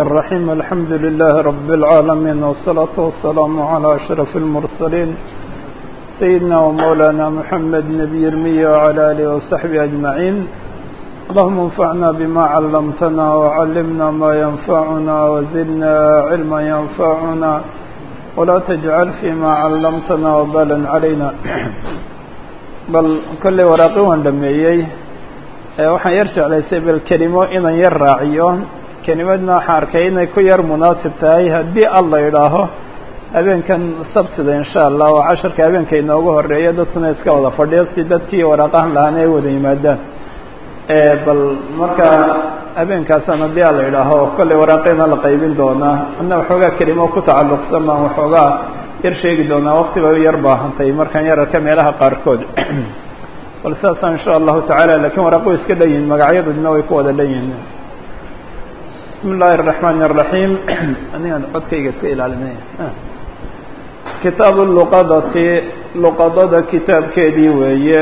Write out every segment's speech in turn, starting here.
الرحيم الحمد لله رب العالمين والصلاة والسلام على أشرف المرسلين سيدنا ومولانا محمد نبي المية وعلى آله وصحبه أجمعين اللهم انفعنا بما علمتنا وعلمنا ما ينفعنا وزدنا علما ينفعنا ولا تجعل فيما علمتنا وبالا علينا bal kolley waraaqi waan dhameeyey waxaan yar jeclaysay bal kelimo inaan yar raaciyo kelimadna waxaan arkay inay ku yar munaasib tahay haddii alla idhaaho habeenkan sabtida insha allah waa casharka habeenka inoogu horeeya dadkuna iska wada fadhiyo si dadkii waraaqahan lahaana ay wada yimaadaan bal marka habeenkaasaan haddii alla idhaaho kolley waraaqina la qaybin doonaa ana waxoogaa kelimo ku tacalluqsan baan waxoogaa yar sheegi doonaa wakti bay u yar baahantay markaan yar arka meelaha qaarkood bal sidaasaan insha allahu tacaala lakiin waraaq way iska dhan yihin magacyaduna way ku wada dhan yihin bismi illaahi الرaحmani الرaحيم anigaan codkayga iska ilaalinay kitaabu luqadati luqadada kitaabkeedii weeye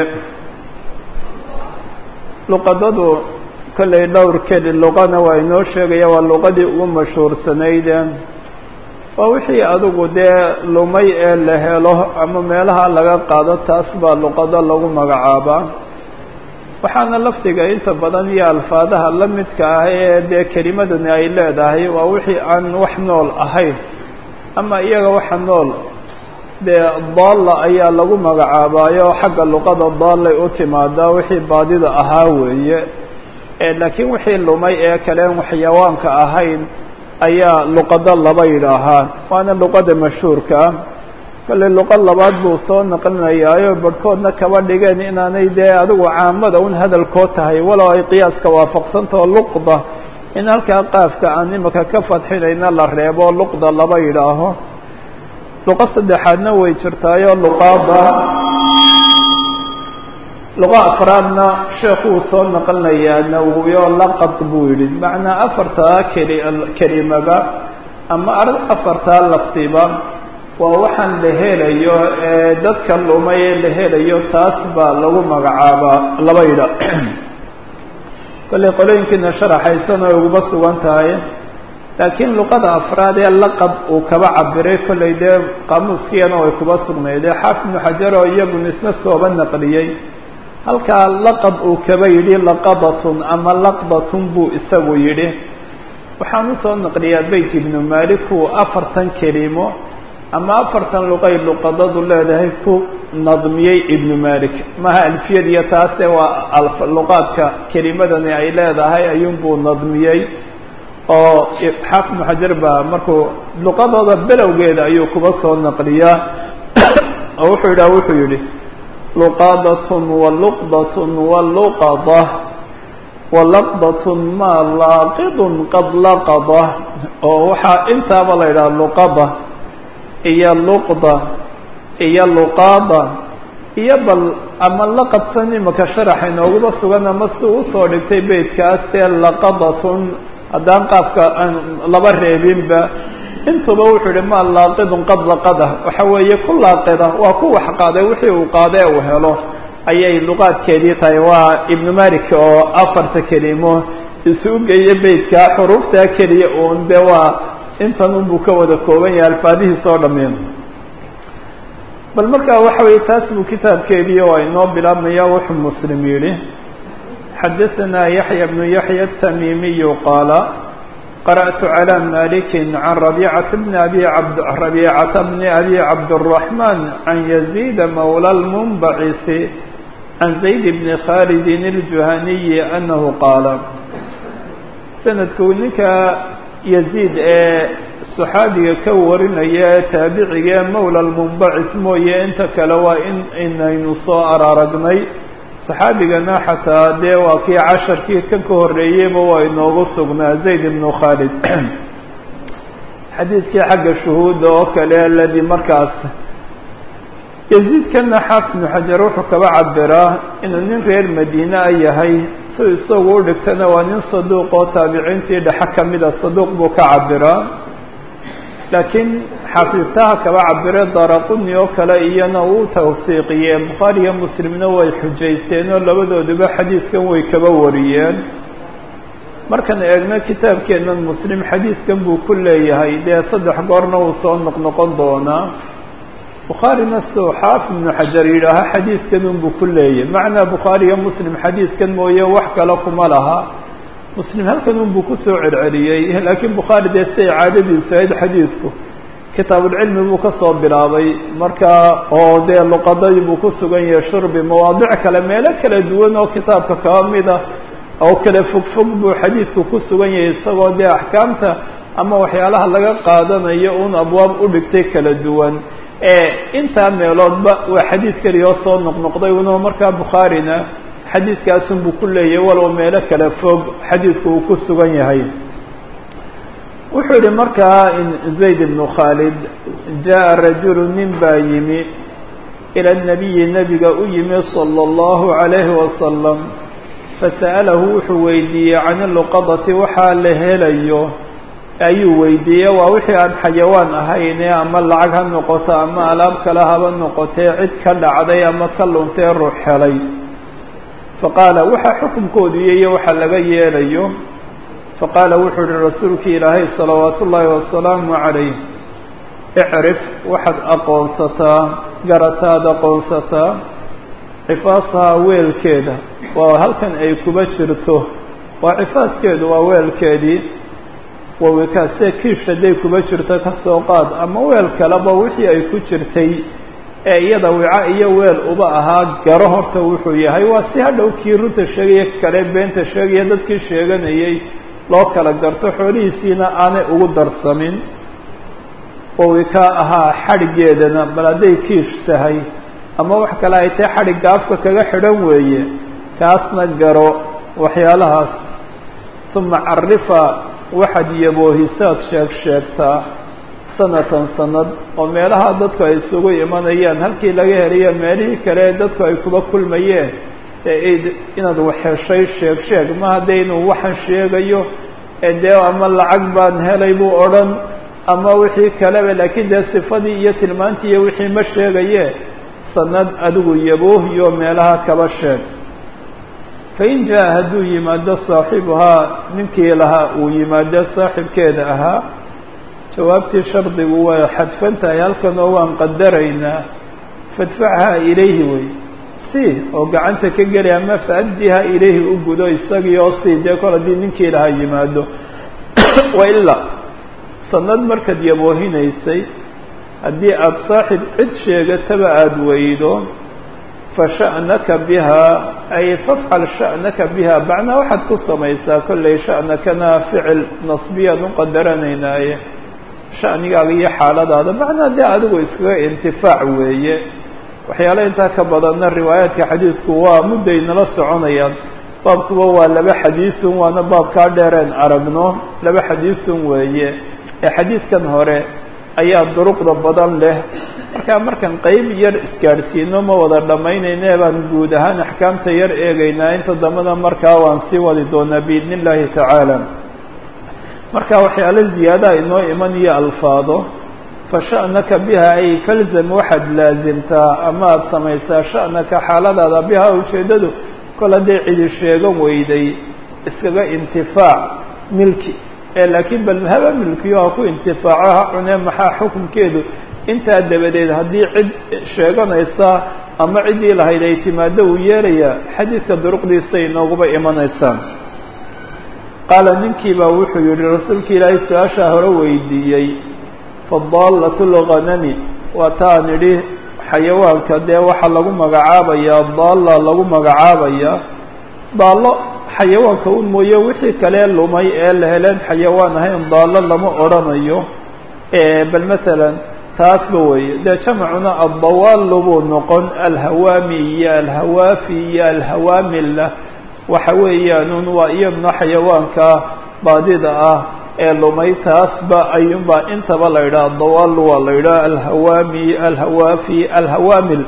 luqadadu kollay dhowr keli luqana waa inoo sheegaya waa luqadii ugu mashhuursanayd waa wixii adigu dee lumay ee la helo ama meelaha laga qaado taas baa luqado lagu magacaabaa waxaana lafdiga inta badan iyo alfaadaha la midka ah ee dee kelimadani ay leedahay waa wixii aan wax nool ahayn ama iyaga waxa nool dee daalla ayaa lagu magacaabaayo xagga luqada daallay u timaadaa wixii baadida ahaa weeye laakiin wixii lumay ee kaleen waxyawaanka ahayn ayaa luqado laba yidhaahaa waana luqada mashhuurka ah kolley luqad labaad buu soo naqlinayaayo barhkoodna kaba dhigeen inaanay dee adigu caamada un hadalkood tahay walow ay qiyaaska waafaqsantaho luqda in halkaa qaafka aan imika ka fadxinayna la reebo luqda laba yidhaaho luqa saddexaadna way jirtaayo luqaada luqa afraadna sheekuu soo naqlinayaa nawowiyo laqad buu yidhi macnaa afartaa keli kelimaba ama afartaa laftiba waa waxaan la helayo ee dadka lumay ee la helayo taas baa lagu magacaabaa laba yidha kolley qolooyinkiina sharaxaysan oo uguma sugan tahay laakiin luqada afraad ee laqad uu kaba cabiray kolley dee qaamuuskiyana way kuba sugnaydee xaafid ibnu xajar oo iyaguna isna sooba naqliyey halkaa laqad uu kaba yidhi laqadatun ama laqdatun buu isagu yidhi waxaan usoo naqliyaa beyt ibnu malik uu afartan kelimo ama afartan luqay luqadadu leedahay ku nadmiyey ibnu malik maha alfiyadiyo taase waa luqaadka kelimadani ay leedahay ayuunbuu nadmiyey oo xaafid ibnu xajar baa markuu luqadooda belowgeeda ayuu kuba soo naqliyaa oo wuxuu yidhaha wuxuu yidhi luqadatun waluqdatun waluqada walaqdatun maa laaqidun qad laqada oo waxaa intaaba la yidhaha luqada iyo luqda iyo luqaada iyo bal ama laqadsan imaka sharaxa inooguma sugan ama si usoo dhigtay beytkaas ee laqadatun haddaan qaafka aan laba reebinba intuba wuxuu yihi maa laaqidun qad laqada waxa weeye ku laaqida waa ku wax qaaday wixii uu qaade uu helo ayay luqaadkeedii tahay waa ibnu malik oo afarta kelimo isugu geeya beytka xuruuftaa keliya uun de waa intan unbuu ka wada kooban yahay alfaadihiis oo dhameen bal markaa waxa weye taas buu kitaabkeedii oo inoo bilaabmaya wuxuu muslim yihi xadaثna yaحya bnu yaحya الtamimiyu qaala قرأت على مالك عن ربيعة بن أبي عبد ربيعة بن أبي عبد الرحمن عن يزيد مولى المنبعث عن زيد بن خالد الجهني أنه قال سندku ninka يزيد ee صxaabiga ka warinaya taaبiciga mولى المنبعث mooye inta kale waa in inaynu soo araaragnay صxaabigana xataa dee waa kii casharkii kan ka horeeyeyba waa inoogu sugnaa zayd ibnu khaalid xadiidkii xagga shuhuudda oo kale aladi markaas yaziidkana xaafid ibnu xajar wuxuu kaba cabiraa inuu nin reer madiine a yahay si isagu u dhigtana waa nin saduuq oo taabiciintii dhexe kamida saduuq buu ka cabiraa laakiin xafiidtaha kaba cabire daraquni oo kale iyana uu tawsiiqiyee bukhaariyo muslimna way xujaysteen oo labadooduba xadiidkan way kaba wariyeen markaan eegno kitaabkeennan muslim xadiidkan buu ku leeyahay dee saddex goorna uu soo noqnoqon doonaa bukhaarina suu xaafid ibnu xajar yidhaaha xadiidkan unbuu ku leeyahay macnaa bukhaariyo muslim xadiidkan mooye wax kale kuma laha muslim halkan unbuu kusoo celceliyey laakiin bukhaari dee siday caadadiisu ahayd xadiidku kitaabulcilmi buu kasoo bilaabay markaa oo dee luqadadii buu ku sugan yahay shurbi mawaadic kale meelo kala duwan oo kitaabka kaba mida oo kale fogfog buu xadiidku ku sugan yahay isagoo dee axkaamta ama waxyaalaha laga qaadanayo un abwaab u dhigtay kala duwan intaa meeloodba waa xadiid keliya oo soo noqnoqday uno markaa bukhaarina xadiidkaasunbuu ku leeyahay walow meelo kale fog xadiidku uu ku sugan yahay wuxuu yihi markaa zayd ibnu khaalid jaa rajulu nin baa yimi ila nabiyi nebiga u yimi sala allahu calayhi wasalam fasa'alahu wuxuu weydiiyey can iluqadati waxaa la helayo ayuu weydiiyey waa wixii aan xayawaan ahayne ama lacag ha noqoto ama alaab kale haba noqotee cid ka dhacday ama ka luntee ruux helay faqaala waxaa xukunkoodu iyo waxa laga yeelayo faqaala wuxuu uhi rasuulkii ilaahay salawaatu ullaahi wasalaamu calayh icrif waxaad aqoonsataa garataad aqoonsataa cifaasahaa weelkeeda waa halkan ay kuba jirto waa cifaaskeedu waa weelkeedii wawikaase kiish hadday kuba jirto kasoo qaad ama weel kaleba wixii ay ku jirtay ee iyada wica iyo weel uba ahaa garo horta wuxuu yahay waa si hadhow kii runta sheegaya kale beenta sheegaya dadkii sheeganayay loo kala garto xoolihiisiina aanay ugu darsamin wawikaa ahaa xadhiggeedana bal hadday kiish tahay ama wax kale ay tahay xadhigga afka kaga xidhan weeye kaasna garo waxyaalahaas uma carifa waxaad yaboohisaad sheeg sheegtaa sanatan sanad oo meelaha dadku ay isugu imanayaan halkii laga helayo meelihii kale dadku ay kuba kulmayeen ee inaad waxheshay sheeg sheeg ma hadda inuu waxan sheegayo dee ama lacag baan helay buu odhan ama wixii kaleba laakiin dee sifadii iyo tilmaantii iyo wixii ma sheegaye sanad adigu yaboohiyo meelaha kaba sheeg fain jaa hadduu yimaado saaxibuhaa ninkii lahaa uu yimaado saaxibkeeda ahaa jawaabtii shardigu way xadfan tahay halkan oo waan qadaraynaa fadfachaa ilayhi wey si oo gacanta ka geli ama faaddiha ilayhi u gudo isagii oo si dee kol haddii ninkii lahaa yimaado wailaa sanad markaad yaboohinaysay haddii aada saaxib cid sheegataba aada weydo fasha'naka bihaa ay fafcal sha'naka biha macnaa waxaad ku samaysaa kollay sha'nakana ficil nasbiyaan u qadaranaynaaye sha'nigaaga iyo xaaladaada macnaa dee adigu iskaga intifaac weeye waxyaala intaa ka badanna riwaayaadka xadiidku waa mudday nala soconayaan baabkuba waa laba xadiisun waana baabkaa dheereen aragno laba xadiisun weeye ee xadiidkan hore ayaa duruqda badan leh markaa markaan qeyb yar isgaadhsiino ma wada dhammaynayne baan guud ahaan axkaamta yar eegaynaa inta dambena markaa waan sii wadi doonaa biidni illaahi tacaala marka waxyaalo ziyaadaha inoo iman iyo alfaado fa sha'naka biha ay falzam waxaad laasimtaa ama aada samaysaa sha'naka xaaladaada biha ujeeddadu kol hadday cidi sheegan weyday iskaga intifaac milki ee laakiin bal haba milkiyo ha ku intifaaco ha cunee maxaa xukunkeedu intaa dabadeed haddii cid sheeganaysa ama ciddii lahayd ay timaado uu yeelayaa xadiidka duruqdiisa inooguba imanaysaan qaala ninkii baa wuxuu yihi rasuulki ilaahay su-aashaa hore weydiiyey fadaalatu lghanami waa taan idhi xayawaanka dee waxaa lagu magacaabayaa daalla lagu magacaabayaa daallo xayawaanka un mooye wixii kale lumay ee la heleen xayawaan ahayn daallo lama odrhanayo bal masalan taasba weeye dee jamacuna addawaallu buu noqon alhawaami iyo alhawaafi iyo alhawaamilla waxa weeyaanun waa iyaduna xayawaanka baadida ah ee lumay taasba ayuunbaa intaba la yidhaha addawaallu waa la yidhaha alhawaami alhawaafi alhawaamil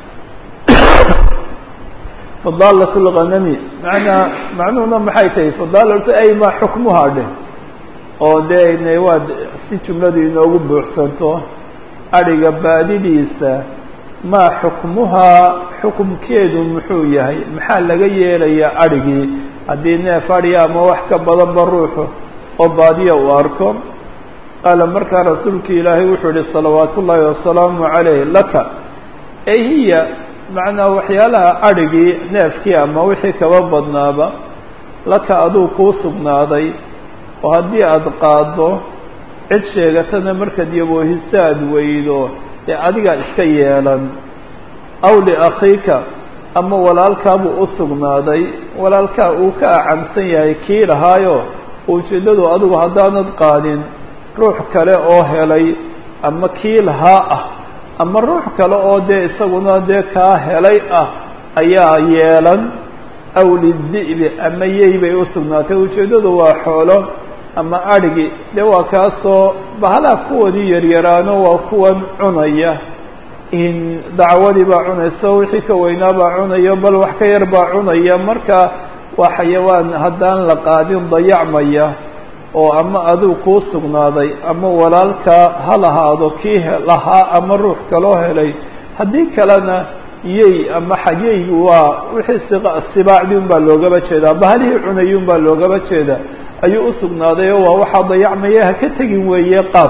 fadaalat lghanami manaa macnuhuna maxay tahay fadaalatu ay ma xukmuhaa dheh oo dee n waa si jumladu inoogu buuxsanto adhiga baadidiisa maa xukmuhaa xukumkeedu muxuu yahay maxaa laga yeelayaa adhigii haddii neef adhiya ama wax ka badanba ruuxu oo baadiya uu arko qaala markaa rasuulka ilaahay wuxuu yihi salawaatu ullaahi wasalaamu calayh laka ee hiya macnaa waxyaalaha adhigii neefkii ama wixii kaba badnaaba laka aduu kuu sugnaaday oo haddii aada qaaddo cid sheegatana markaad yaboohiso aada weydo dee adigaa iska yeelan aw liakhiika ama walaalkaabuu u sugnaaday walaalkaa uu ka acamsan yahay kii lahaayo ujeeddadu adigu haddaanad qaadin ruux kale oo helay ama kii lahaa ah ama ruux kale oo dee isaguna dee kaa helay ah ayaa yeelan aw lidi'bi ama yey bay u sugnaatay ujeeddadu waa xoolo ama adhigi dee waa kaasoo bahalaha kuwoodii yaryaraano waa kuwan cunaya in dacwadii baa cunayso wixii ka weynaa baa cunayo bal wax ka yar baa cunaya marka waa xayawaan haddaan la qaadin dayacmaya oo ama aduu kuu sugnaaday ama walaalkaa ha lahaado kii lahaa ama ruux kaloo helay haddii kalena yey ama xayeygu waa wixii sibaacdii un baa loogaba jeedaa bahalihii cunayay un baa loogaba jeeda ayuu u sugnaaday oo waa waxaa dayacmaya ha ka tegin weeye qaad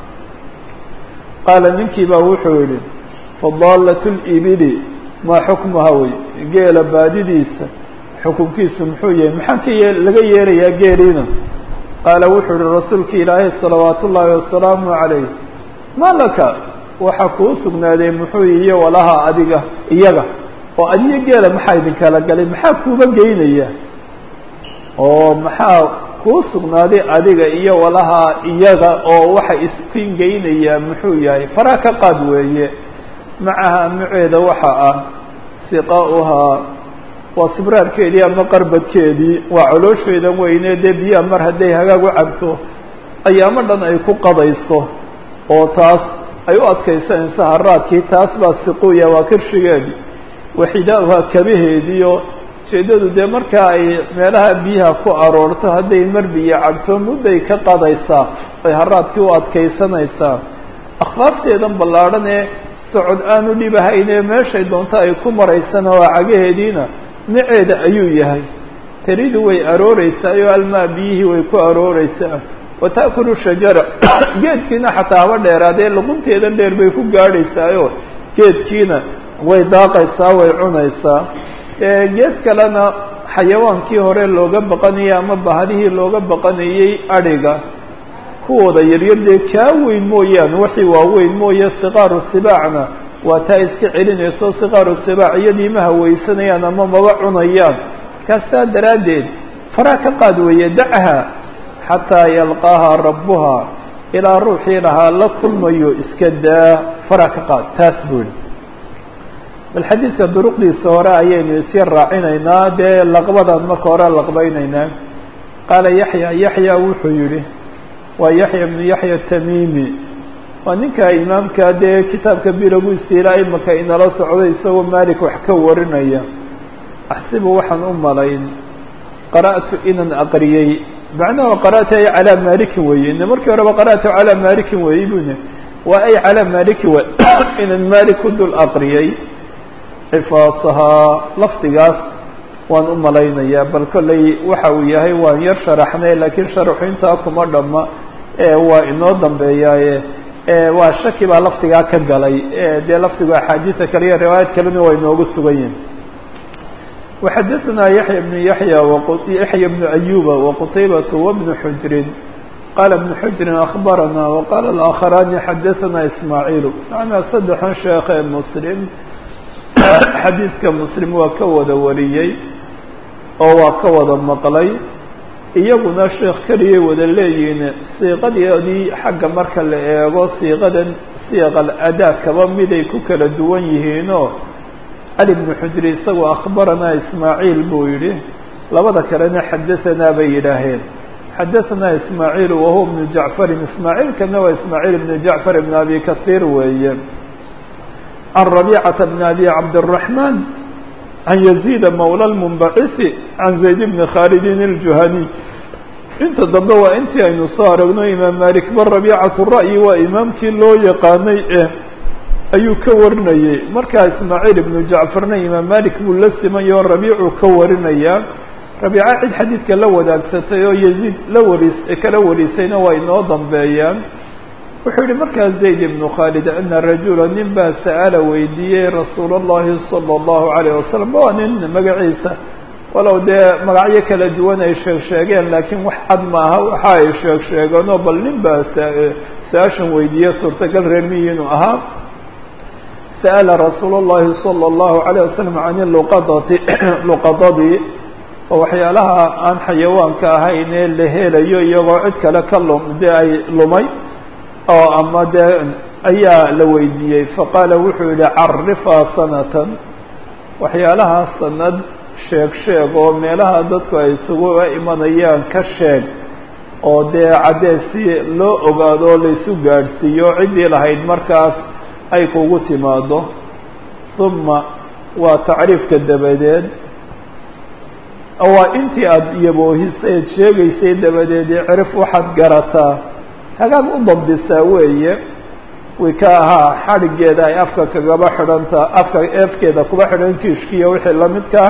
qaala ninkii baa wuxuu yihi fadaalatu libili maa xukmuha wey geela baadidiisa xukunkiisu muxuu yahay maxaa ka yee laga yeelayaa geeliina qaala wuxuu yihi rasuulka ilaahay salawaatu ullaahi wasalaamu calayh maa laka waxaa kuu sugnaaday muxuu iyo walaha adiga iyaga oo adiyo geela maxaa idinkala galay maxaa kuuba geynaya oo maxaa kuu sugnaaday adiga iyo walaha iyaga oo waxa iskin geynayaa muxuu yahay faraa ka qaad weeye macaha maceeda waxa ah siqaa'uhaa waa sibraarkeedii ama qarbadkeedii waa coloosheedan weyne dee biyaha mar hadday hagaag u cabto ayaamo dhan ay ku qadayso oo taas ay u adkaysanayso haraadkii taas baa siquya waa kirshigeedii waxidaauhaa kabaheediio ujeeddadu dee markaa ay meelaha biyaha ku aroorto hadday mar biyo cabto mudday ka qadaysaa ay haraadkii u adkaysanaysaa akhfaafteedan ballaadhan ee socod aanu dhibahayne meeshay doonto ay ku maraysana waa cagaheediina maceeda ayuu yahay taridu way arooreysaa oo almaa biyihii way ku arooreysaa wa ta'kulu shajara geedkiina xataa haba dheeraadee luqunteedan dheer bay ku gaadhaysaayo geedkiina way daaqaysaa way cunaysaa geed kalena xayawaankii hore looga baqanayay ama bahadihii looga baqanayey adhiga kuwooda yaryar dee kaa weyn mooyaane waxii waaweyn mooye sikaaru sibaacna waa taa iska celinayso sikaaru sibaac iyadii ma hawaysanayaan ama maba cunayaan markaasaa daraaddeed faraa ka qaad weeye dacha xataa yalqaaha rabbuha ilaa ruuxii lahaa la kulmayo iska daa faraa ka qaad taas buu yihi bal xadiidka duruqdiisa hore ayaynu isya raacinaynaa dee laqbadan marka hore laqbaynaynaa qaala yaxya yaxya wuxuu yihi waa yaxya bnu yaxya tamimi waa ninka imaamka dee kitaabka bilagu istiilaa imaka inala socday isagoo malik wax ka warinaya axsibu waxaan u malayn qara'tu inaan aqriyey macnaha qara'tu ay calaa malikin weeye ine markii horeba qara'tu calaa malikin weeye bune waa ay calaa maliki w inaan malik ku dul aqriyey xifaasahaa lafdigaas waan u malaynayaa bal kolley waxa uu yahay waan yar sharaxnay laakiin sharaxu intaa kuma dhamma waa inoo dambeeyaaye waa shaki baa lafdigaa ka galay dee lafdigu axaadiisa kale iyo riwaayad kalena waa inoogu sugan yihin وxadثna yaحyى بن yaحyى yaحyى بن أyuba وqtaybaة وبن xujrin qala بن xujrin أخbarana وqala الآkخarani xadaثna ismaaعiil macnaa saddexan sheekhe mslim xadiidka mslim waa ka wada wariyey oo waa ka wada maqlay iyaguna sheekh keliyay wada leeyihiin siiqadeedii xagga marka la eego siiqadan siiq alأdaa kaba miday ku kala duwan yihiinoo cali bnu xujri isagoo akhbaranaa ismaaciil buu yidhi labada kalena xadahanaa bay yidhaaheen xadahanaa ismaaciil wahuwa bnu jacfarin ismaaciilkana waa ismaaciil bnu jacfar ibn abi kasiir weeye can rabiicata bni abi cabdiraxmaan can yaziida mawla lmunbacisi can zayd bni khaalidin iljuhaniy inta dambe waa intii aynu soo aragno imaam malik ba rabiicatu ra'yi waa imaamkii loo yaqaanay eh ayuu ka warinayey markaa ismaaciil ibnu jacfarna imaam malik buu la simayo rabiicuu ka warinayaa rabiica cid xadiidka la wadaagsatay oo yaziid la waris kala warisayna waa inoo dambeeyaan wuxuu yihi markaa zayd ibnu khaalid ana rajula nin baa sa'ala weydiiyey rasuul اllahi salى اllahu alayh wasalam waa nin magaciisa walow dee magacyo kala duwan ay sheeg sheegeen laakiin wax cad maaha waxa ay sheeg sheegeenoo bal nin baa su-aashan weydiiye suurtagal reer miyi inuu ahaa sa'ala rasuul اllahi salى اllahu alayh wasalam can luqadati luqadadii oo waxyaalaha aan xayawaanka ahayn ee la helayo iyagoo cid kale ka lum dee ay lumay oo ama dee ayaa la weydiiyey faqaala wuxuu yihi carifaa sanatan waxyaalaha sanad sheeg sheeg oo meelaha dadku ay isugu imanayaan ka sheeg oo dee caddee si loo ogaado oo laysu gaadhsiiyo ciddii lahayd markaas ay kugu timaado uma waa tacriifka dabadeed waa intii aada iyaboohisayd sheegaysay dabadeed icrif waxaad garataa hagaag u dabdisaa weeye wika ahaa xadhiggeeda ay afka kagaba xidhanta afka eefkeeda kuba xidhan kiishkiiyo wixii lamidkaa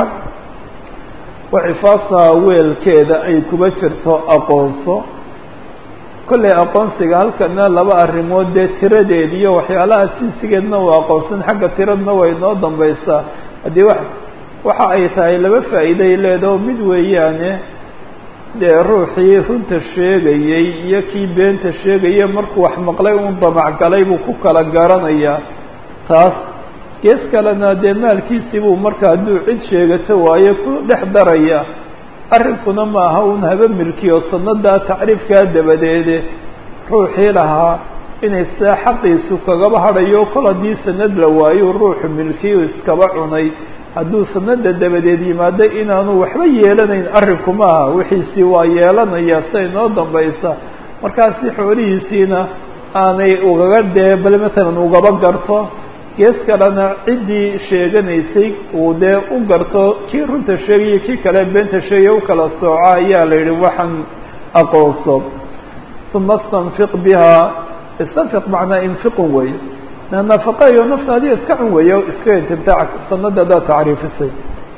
wacifaasaha weelkeeda ay kuba jirto aqoonso kollay aqoonsiga halkana laba arrimood dee tiradeed iyo waxyaalaha sinsigeedna waa aqoonsan xagga tiradna way noo dambaysaa haddii wa waxa ay tahay laba faa'iiday leedaho mid weeyaane dee ruuxii runta sheegayey iyo kii beenta sheegaya markuu wax maqlay un damacgalay buu ku kala garanayaa taas gees kalena dee maalkiisii buu marka hadduu cid sheegato waayo ku dhex daraya arrinkuna maaha un haba milkiyo sanadaa tacriifkaa dabadeede ruuxii lahaa inay sidaa xaqiisu kagaba hadhayo kol haddii sanad la waayo ruuxu milkiyu iskaba cunay hadduu sanada dabadeed yimaado inaanu waxba yeelanayn arrinku maaha wixiisii waa yeelanaya siday noo dambaysa markaasi xoolihiisiina aanay ugaga dee bal matalan ugaba garto gees kalena ciddii sheeganaysay uu dee u garto kii runta sheegaya kii kale beenta sheegaya u kala sooco ayaa la yidhi waxaan aqoonso uma istanfiq bihaa istanfiq macnaa infiqun wey nafaqeeyo naftaadiyo iska cun weeyo iska intimtaac sanada adaad tacriifisay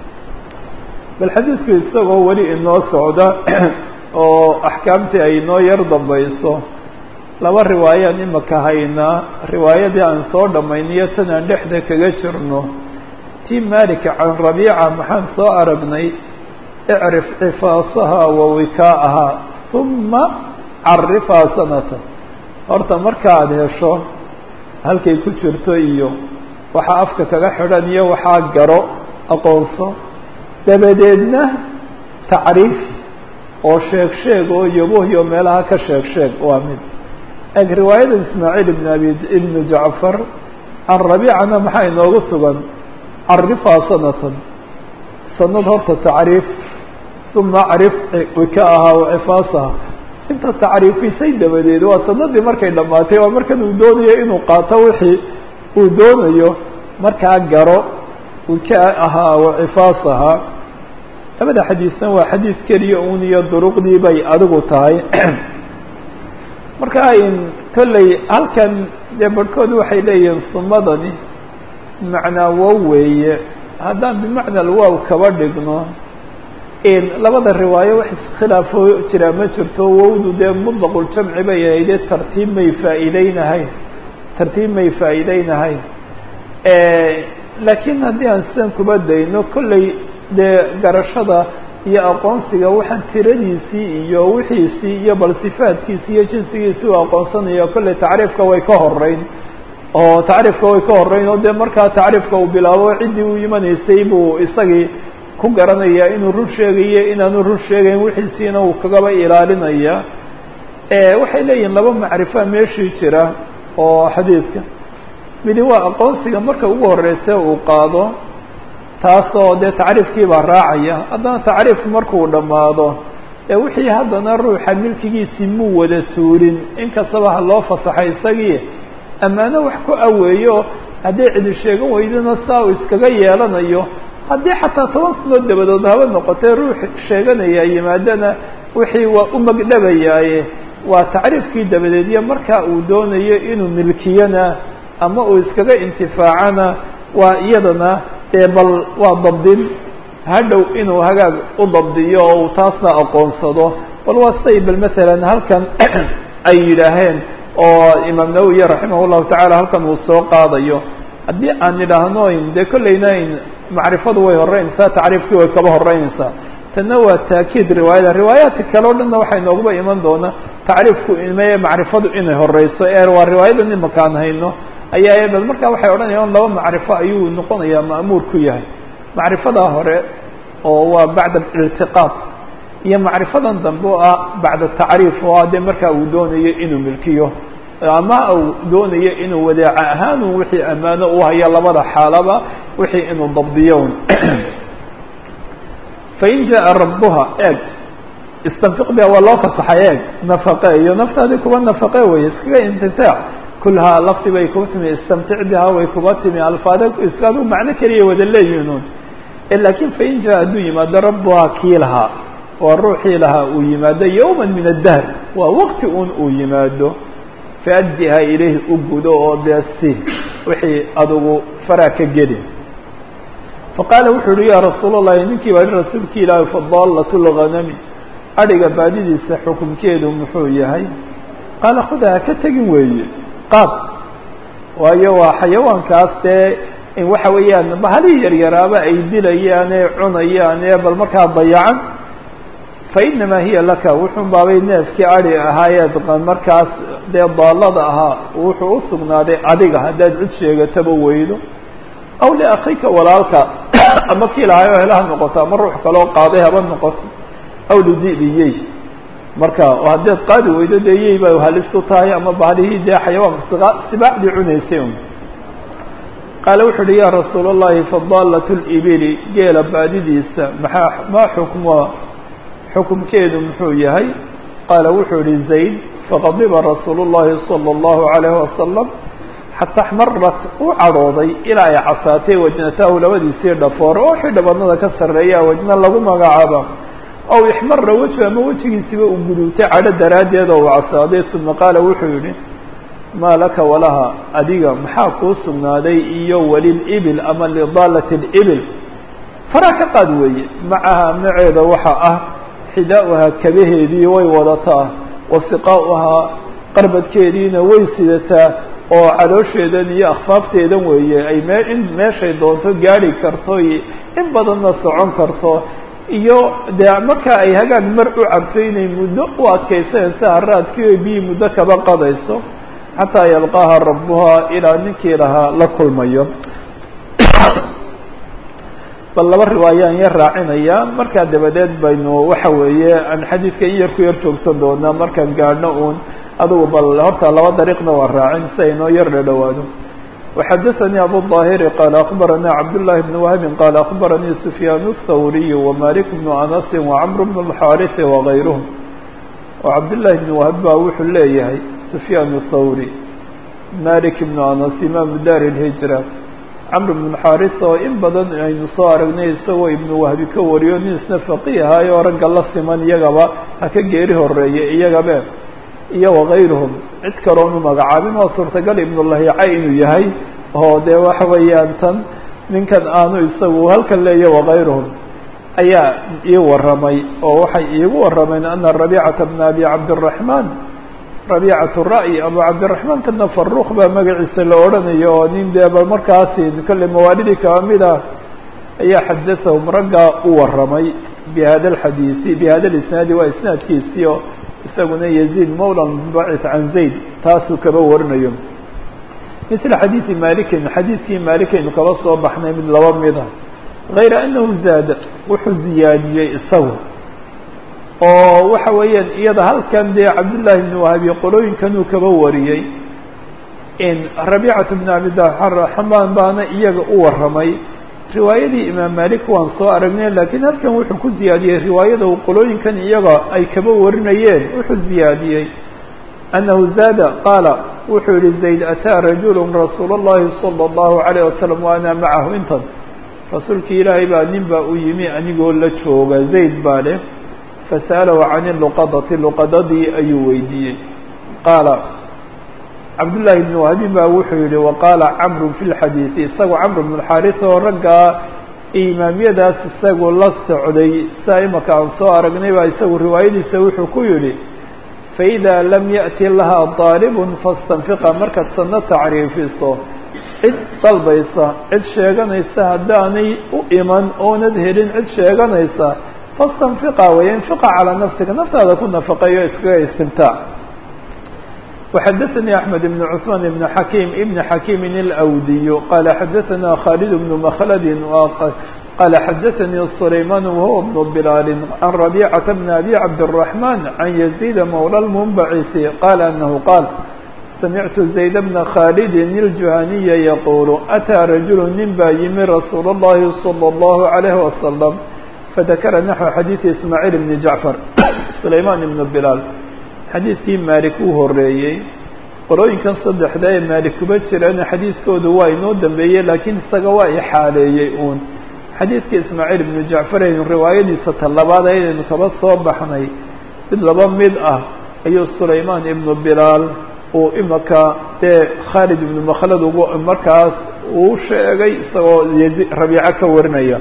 bal xadiidku isagoo weli inoo socda oo axkaamtii ay inoo yar dambayso laba riwaayaan imaka haynaa riwaayadii aan soo dhammayniyo tan aan dhexda kaga jirno tii malika can rabiica maxaan soo aragnay icrif cifaasaha wa wikaa'aha uma carifaa sanata horta markaad hesho halkay ku jirto iyo waxaa afka kaga xidhan iyo waxaa garo aqoonso dabadeedna tacriif oo sheeg sheeg oo yabohyo meelaha ka sheeg sheeg waa mid eg riwaayada ismaaciil ibn abi ibnu jacfar can rabiicana maxaa inoogu sugan carifaa sanatan sanad horta tacriif uma acrif wikaaha wacifaasaha inta tacriifisay dabadeed waa sanadii markay dhammaatay waa markan uu doonayo inuu qaato wixii uu doonayo markaa garo wikaa ahaa wacifaasaha labada xadiisna waa xadiis keliya un iyo duruqdii bay adigu tahay marka in kolley halkan dee barhkood waxay leeyihiin sumadani macnaa wow weeye haddaan bimacna alwaaw kaba dhigno labada riwaayo wax iskhilaafoo jiraa ma jirto wowdu dee mutlaqul-jamci bay ahaydee tartiib may faa'iideynahayn tartiib may faa'iideynahayn laakiin haddii aan sidan kuba dayno kolley dee garashada iyo aqoonsiga waxaan tiradiisii iyo wixiisii iyo bal sifaadkiisi iyo jinsigiisii u aqoonsanayo kolley tacriifka way ka horeyn oo tacriifka way ka horeyn oo dee markaa tacriifka uu bilaabo ciddii u imanaysay buu isagii ku garanaya inuu run sheegayo inaanu run sheegayn wixiisiina uu kagaba ilaalinaya waxay leeyihin laba macrifa meeshii jira oo xadiidka midi waa aqoonsiga marka ugu horeysa uu qaado taasoo dee tacriifkii baa raacaya haddana tacriifku markuu dhammaado ee wixii haddana ruuxa milkigiisii muu wada suurin inkastaba ha loo fasaxay isagii ammaano wax ku aweeyo hadday cidi sheegan weydana saa uu iskaga yeelanayo haddii xataa toban sanood dabadood haba noqotee ruux sheeganaya yimaadana wixii waa u magdhabayaaye waa tacriifkii dabadeed iyo markaa uu doonayo inuu milkiyana ama uu iskaga intifaacana waa iyadana dee bal waa dabdin hadhow inuu hagaag u dabdiyo oo uu taasna aqoonsado bal waa siday bal masalan halkan ay yidhaaheen oo imaam nawowi raximah llahu tacala halkan uu soo qaadayo haddii aan idhaahno dee kollayna macrifadu way horeynaysaa tacriifkii way kaba horeynaysaa tanna waa taakiid riwaayada riwaayaadka kale o dhanna waxay nooguba iman doonaa tacriifku imeye macrifadu inay horeyso ee waa riwaayadan imakaan hayno ayaa bal markaa waxay odhanayaan laba macrifo ayuu noqonayaa ma'muur ku yahay macrifadaa hore oo waa bacda iltiqaad iyo macrifadan dambe oo ah bacda tacriif oo ah dee markaa uu doonayo inuu milkiyo ama uu doonayo inuu wadeeca ahaan un wixii ammaano u haya labada xaalaba wixii inuu dabdiyo fain jaءa rabuha eeg istanfiq biha waa loo fasaxay eeg nafaqe iyo naftaadii kuba nafaqe wey iskaga intifaac kulhaa lafti bay kuba timi istamtic biha way kuba timi alfaade iskaadu macno keliya wada leeyihiin lakin fain jaa hadduu yimaado rabuhaa kii lahaa waa ruuxii lahaa uu yimaado yowma min addahr waa waqti un uu yimaado faaddiha ilayhi u gudo oo dee si wixii adugu faraa ka geli faqaala wuxuu uhi ya rasuul اllahi ninkii baa rasuulki ilaahi fadaalat lganami adhiga baadidiisa xukunkeedu muxuu yahay qaala khuda ha ka tegin weeye qaad waayo waa xayawaankaas dee in waxa weeyaan bahalihii yaryaraaba ay dilayaan ee cunayaan ee bal markaa dayacan fainamaa hiya laka wuxun baabay neefkii adi ahaayeed markaas dee daalada ahaa wuxuu usugnaaday adiga haddaad cid sheegataba weydo aw liakika walaalka ama kii lahaay oo helaha noqoto ama ruux kaloo qaaday haba noqoto aw lidibiyey marka haddaad qaadi weydo dee yey ba halistu tahay ama bahalihii dee xayawaanka sibaacdii cunaysay un qaala wuxu uhi ya rasuul اllahi fadaalat libili geela baadidiisa maxaa maa xukmuha xukumkeedu muxuu yahay qaala wuxuu ihi zayd faqadiba rasuul اllahi salى اllahu عalayh wasalam xata axmarat u cadhooday ilaa ay casaatay wajnataahu labadiisii dhafoor oo wixii dhabanada ka sarreeya wajna lagu magacaaba aw ixmara wejhu ama wejigiisiba uu guduutay cadho daraaddeed oo uu casaaday uma qaala wuxuu yihi maa laka walaha adiga maxaa kuu sugnaaday iyo walilibil ama lidaalati libil faraa ka qaad weeye macaha maceeda waxa ah xidaa'uhaa kabaheedii way wadataa wa siqaa'uhaa qarbadkeediina way sidataa oo caloosheedan iyo akhfaafteedan weeye ay mee in meeshay doonto gaari karto iyo in badanna socon karto iyo dee markaa ay hagaag mar u cabto inay muddo u adkaysanaysa haraadkii oy biyii muddo kaba qadayso xataa yalqaaha rabuhaa ilaa ninkii lahaa la kulmayo bal laba riwaayaan yar raacinaya markaa dabadeed baynu waxa weeye aan xadiidka in yar ku yar joogsan doonaa markaan gaadhno uun adugu bal horta laba dariiqna waa raacin si ay noo yar dhadhowaado وxadaثnي abu الظاhiri qال أخbarana cabdاللahi بن وهbi qال أخbaranii سfyaan الthawriy وmalik بن أنس وcمr بن الxاriث وغayrhm oo cabdاللahi بن وهb ba wuxuu leeyahay سfyaan الthawrي malik بن أنس imam dar الهiجrة cمr بن الxاriث oo in badan aynu soo aragnay isagoo ibn wahbi ka wariyo nin isna faqih ahaay oo ragga la siman iyagaba ha ka geeri horeeye iyagabe iyo wagayruhum cid kaloonu magacaabin waa suurtagal ibnulahica inuu yahay oo dee waxa weeyaan tan ninkan aanu isagu halkan leeya wagayruhum ayaa ii warramay oo waxay iigu warrameen ana rabicata bna abi cabdiraxmaan rabicat ra'yi abu cabdiraxmaan kana faruuq baa magaciisa la odhanayo oo nin dee bal markaasi kolle mawaalidii kaba mid ah ayaa xadathahum raggaa u warramay bi hada alxadiisi bi hada lisnaadi waa isnaadkiisii oo isaguna yaziid mawla bacit can zayd taasuu kaba warinayo misla xadiidi malikin xadiidkii maalikaynu kaba soo baxnay mid laba mid ah gayra anahu zaada wuxuu ziyaadiyey isagu oo waxa weeyaan iyada halkan dee cabdullaahi bn wahabi qolooyinkanuu kaba wariyey in rabiicatu bn abdiraxmaan baana iyaga u warramay riwaayadii imaam malik waan soo aragnay lakiin halkan wuxuu ku ziyaadiyey riwaayada uu qolooyinkan iyaga ay kaba warinayeen wuxuu ziyaadiyey annahu zaada qaala wuxuu yihi zayd ataa rajulu rasuul اllahi salى اllahu عalayه wasalam wa ana macahu intan rasuulkii ilaahay baa nin baa u yimi anigoo la jooga zayd baa leh fasa'alahu can luqadati luqadadii ayuu weydiiyey qaala cabdullaahi bn wahbin baa wuxuu yihi waqaala camru fi lxadiidi isagoo camr bn xaaris oo raggaa imaamyadaas isagu la socday saa imaka aan soo aragnay baa isagu riwaayadiisa wuxuu ku yidhi faإida lam yaأti laha طaalibun fastanfiqa markaad sanno tacriifiso cid dalbaysa cid sheeganaysa haddaanay u iman oonad helin cid sheeganaysa fastanfiqa way infiqa calaa nafsika naftaada ku nafaqeeyo iskaga istimtaac وxadثnي أحمد بن cثمان بن حكيم بن حكيم الأwdiي qال xadثna khالد بن مkلد qال xadثnي سليمان وهو بن بلال عن ربيعة بن أبي عبدالرحمن عن يزيد مولى المنبعث قال أنه قال سمعت زيد بن khالد الجهني يقول أتى رجل nin baa yimi رsuuل اللhi صلى الله عليه وسلم فذكر نحو xadيث إسماعيل بن جعفر سليمان بن بلال xadiidkii maalik uu horeeyey qorooyinkan saddexda ee maalik kuba jirana xadiidkoodu waa inoo dambeeyey laakiin isaga waa ixaaleeyey uun xadiidka ismaaciil ibnu jacfar aynu riwaayadiisa talabaad aynaynu kaba soo baxnay mid laba mid ah ayuu sulaymaan ibnu bilaal uu imaka dee khaalid ibnu makhlad ugu markaas uu sheegay isagoo rabiico ka warinaya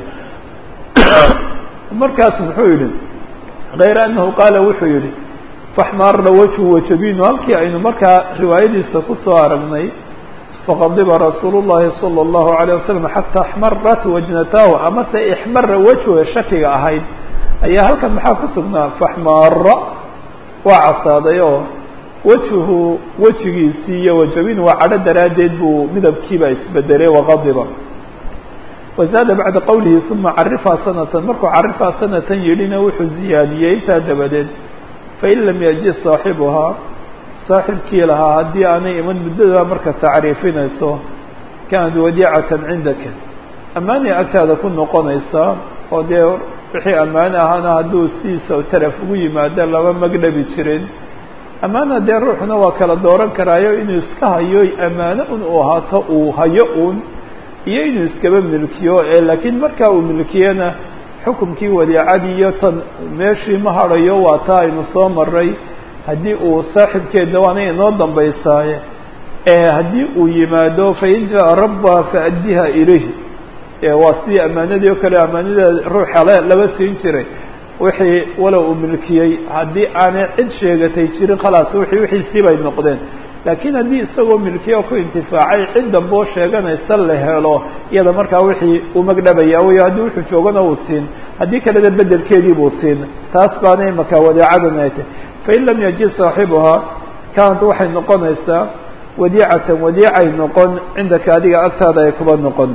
markaas muxuu yihi kayra anahu qaala wuxuu yihi faxmaara wajhu wajabinu halkii aynu markaa riwaayadiisa kusoo aragnay faqadiba rasuulu llahi salى اllahu عalيه wasalam xataa axmarat wajnatahu amase ixmara wajhu shakiga ahayd ayaa halkan maxaa ku sugnaa faxmaara waa casaaday oo wajhu wejigiisii iyo wajabin waa cadho daraaddeed buu midabkiiba isbedelay waqadiba wazaada bacda qowlihi uma carifaa sanatan markuu carifaa sanatan yidhina wuxuu ziyaadiyey intaa dabadeed fain lam yaji saaxibuhaa saaxibkii lahaa haddii aanay iman muddada marka tacriifinayso kaanad wadiicatan cindaka ammaanay agtaada ku noqonaysaa oo dee wixii ammaano ahaana hadduu sidiisa taraf ugu yimaado lama magdhabi jirin ammaana dee ruuxuna waa kala dooran karaayo inuu iska hayo ammaano un uu ahaato uu hayo uun iyo inuu iskaba milkiyo ee laakiin markaa uu milkiyana xukumkii wadiicadii iyo tan meeshii ma hadhayo waa taa aynu soo maray haddii uu saaxibkeedna waana inoo dambaysaaye ee haddii uu yimaado fain jaa rabba faaddiha ilayhi waa sidii ammaanadii oo kale ammaanada ruuxa le laba siin jiray wixii walow uu milkiyey haddii aanay cid sheegatay jirin khalaas wixii wixiisii bay noqdeen laakiin haddii isagoo milkiya ku intifaacay cid damboo sheeganaysa la helo iyada markaa wixii uu magdhabaya wey haddii wuxuu joogana uu siin haddii kalena bedelkeedii buu siin taas baana imaka wadiicadan ay tahy fain lam yaji saaxibuhaa kaanat waxay noqonaysaa wadiicatan wadiicay noqon cindaka adiga agtaada ay kuba noqon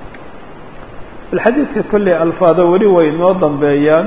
alxadiidka kolley alfaado weli way inoo dambeeyaan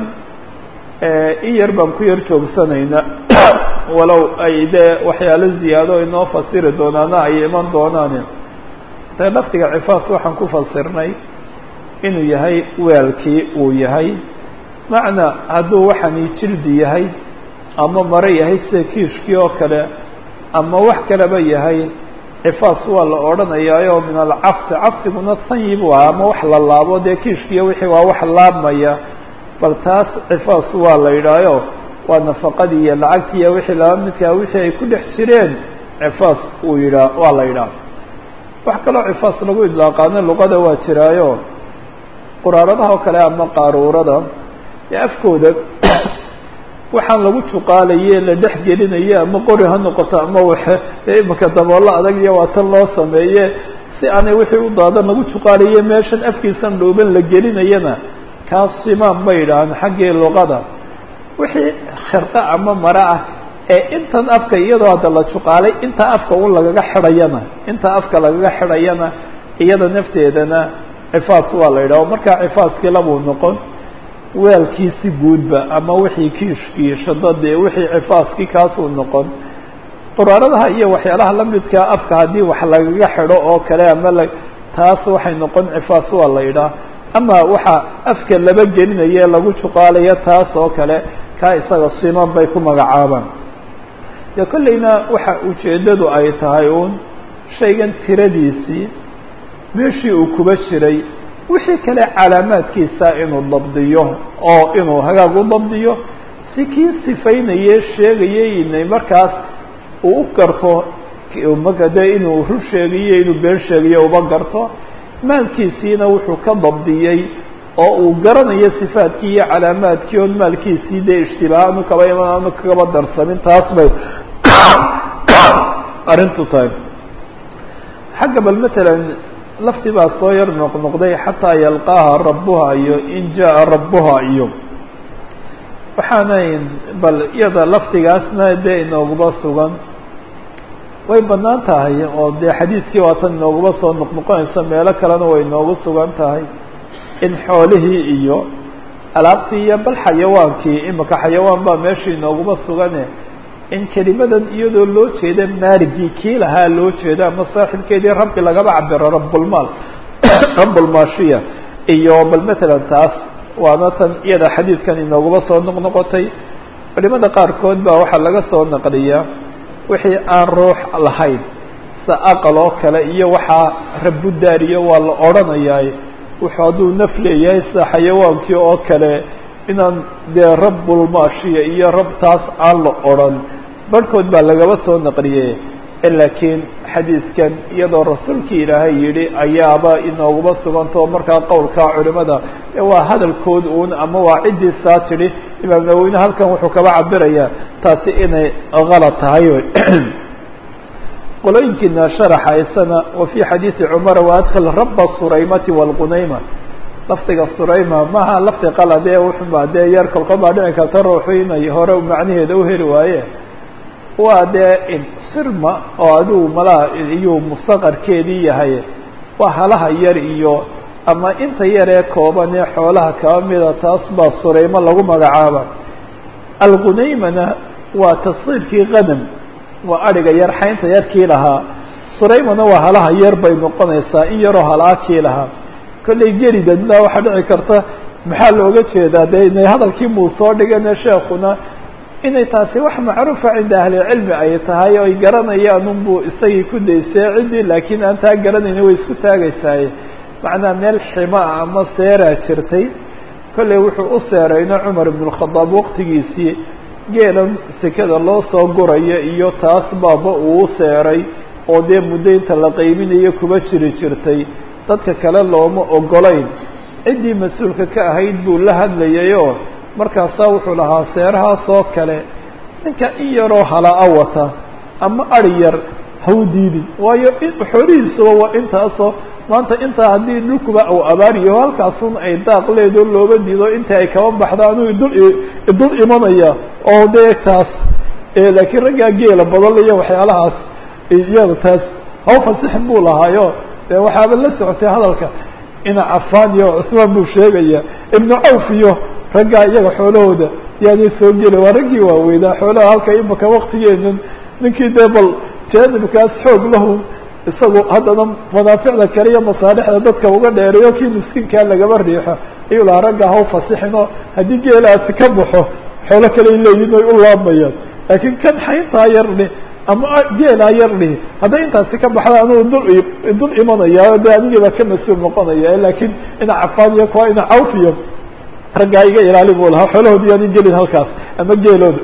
in yar baan ku yar joogsanaynaa walow ay dee waxyaalo ziyaado inoo fasiri doonaana ay iman doonaan ta lafdiga cifaas waxaan ku fasirnay inuu yahay weelkii uu yahay macna hadduu waxani jildi yahay ama maro yahay sida kiishkii oo kale ama wax kaleba yahay cifaas waa la odhanayaayo min alcafsi cafsiguna sanyi buu ahaa ama wax la laabo dee kiishkiiyo wixii waa wax laabmaya bal taas cifaas waa la yidhaayo waa nafaqadii iyo lacagtii iyo wixii laba midkaa wixii ay ku dhex jireen cifaas uu yidhaa waa la yidhaah wax kaloo cifaas lagu idlaaqaano luqada waa jiraayo quraaradaha oo kale ama qaaruurada ee afkooda waxaan lagu juqaalaye la dhex gelinaye ama qori ha noqoto ama waxe imaka daboollo adag iyo waa tan loo sameeye si aanay wixii u daadan lagu juqaalaye meeshan afkiisan dhooban la gelinayana kaas simaan bay yidhaahaan xaggii luqada wixii khirqe ama mare ah ee intan afka iyadoo hadda la juqaalay inta afka un lagaga xidhayana inta afka lagaga xidhayana iyada nafteedana cifaas waa la yidhaha markaa cifaaskii labuu noqon weelkiisi guudba ama wixii kiishkii shadadii wixii cifaaskii kaasuu noqon quraaradaha iyo waxyaalaha lamidkaa afka haddii wax lagaga xidho oo kale ama la taas waxay noqon cifaas waa la yidhaha ama waxa afka laba gelinaye lagu juqaalayo taas oo kale kaa isaga siman bay ku magacaabaan dee kolleyna waxa ujeeddadu ay tahay uun shaygan tiradiisii meeshii uu kuba jiray wixii kale calaamaadkiisa inuu dabdiyo oo inuu hagaag u dabdiyo si kii sifaynaye sheegayay inay markaas uu u garto maka dee inuu rur sheegayo inuu been sheegayo uba garto maalkiisiina wuxuu ka dabdiyey oo uu garanayo sifaadkii iyo calaamaadkii oon maalkiisii dee ishtibaah aanu kaba iman aanu kaba darsamin taas bay arrintu tahay xagga bal matalan lafti baa soo yar noqnoqday xataa yalqaaha rabbuha iyo in jaa rabbuha iyo waxaanayn bal iyada laftigaasna dee inooguba sugan way banaan tahay oo dee xadiidkii waatan inooguba soo noqnoqonaysa meelo kalena way inoogu sugan tahay in xoolihii iyo alaabtii iyo bal xayawaankii imika xayawaan baa meesha inooguma sugane in kelimadan iyadoo loo jeeda maaligii kii lahaa loo jeeda ama saaxibkeedii rabbi lagaba cabiro rabbulmaal rabbulmaashiya iyo bal matalan taas waana tan iyada xadiidkan inooguma soo noqnoqotay culimada qaarkood baa waxaa laga soo naqliyaa wixii aan ruux lahayn sa aqal oo kale iyo waxaa rabbudaariyo waa la odhanayaa wuxuu hadduu naf leeyahay sida xayawaankii oo kale inaan dee rabbulmaashiya iyo rab taas aan la odhan barhkood baa lagaba soo naqliyey laakiin xadiidkan iyadoo rasuulkii ilaahay yidhi ayaaba inooguma sugantao markaa qowlkaa culimada waa hadalkood uun ama waa ciddii saa tidhi imaam nawowine halkan wuxuu kaba cabirayaa taasi inay kalad tahay qolooyinkiina sharaxaysana wa fii xadiidi cumara waadkil raba suraymati wاlqunayma lafdiga surayma maha lafdi qalade wuxuba dee yar kolkol baa dhici karta ruuxu inay hore macnaheeda uheli waaye waa dee sirma oo adigu malaa iyuu mustaqarkeedii yahay waa halaha yar iyo ama inta yar ee kooban ee xoolaha kaba mida taas baa suraymo lagu magacaaba algunaymana waa tasqiirkii qadam waa adhiga yar xaynta yarkii lahaa suraymana waa halaha yar bay noqonaysaa in yaroo halaa kii lahaa kollay geridadna waxaa dhici karta maxaa looga jeedaa de inay hadalkii muu soo dhigane sheekuna inay taasi wax macruufa cinda ahlicilmi ay tahay o ay garanayaan unbuu isagii ku daysay ciddii laakiin aan taa garanayni way isku taagaysaaye macnaa meel xima ah ama seeraa jirtay kollay wuxuu u seerayna cumar ibn اkhadaab waqtigiisii geelan sekada loo soo guraya iyo taas baaba uu seeray oo dee muddo inta la qayminayo kuba jiri jirtay dadka kale looma ogolayn ciddii mas-uulka ka ahayd buu la hadlayay oo markaasaa wuxuu lahaa seerahaas oo kale ninka in yaroo halaa wata ama ari yar haw diidin waayo xoolihiisuba waa intaasoo maanta intaa haddii dhulkuba uu abaariyo halkaasun ay daaq leedo looba diido inta ay kaba baxda anuu idul idul imanaya oo dee taas laakiin raggaa geela badan iyo waxyaalahaas iyada taas haw fasixin buu lahaayo dee waxaaba la socotay hadalka ina cafaan iyo cusmaan buu sheegaya ibnu cawf iyo raggaa iyaga xoolahooda yaanay soo gela waa raggii waaweynaa xoolaha halka imaka waktigeenan ninkii dee bal jaanibkaas xoog lahu isagu haddana manaaficda kale iyo masaalixda dadka uga dheereeyo kii miskiinkaa lagaba riixo ayuu lahaa raggaa haw fasixinoo haddii geelaasi ka baxo xoolo kaley leeyihin ay u laabayaan laakiin kan xayntaa yarni ama geelaa yarni hadday intaasi ka baxda anugu dul dul imanaya de anigii baa ka mas-uul noqonaya laakiin ina cafaan iyo kuwa ina cawf iyo raggaa iga ilaali buu lahaa xoolahoodi yaani gelin halkaas ama geelooda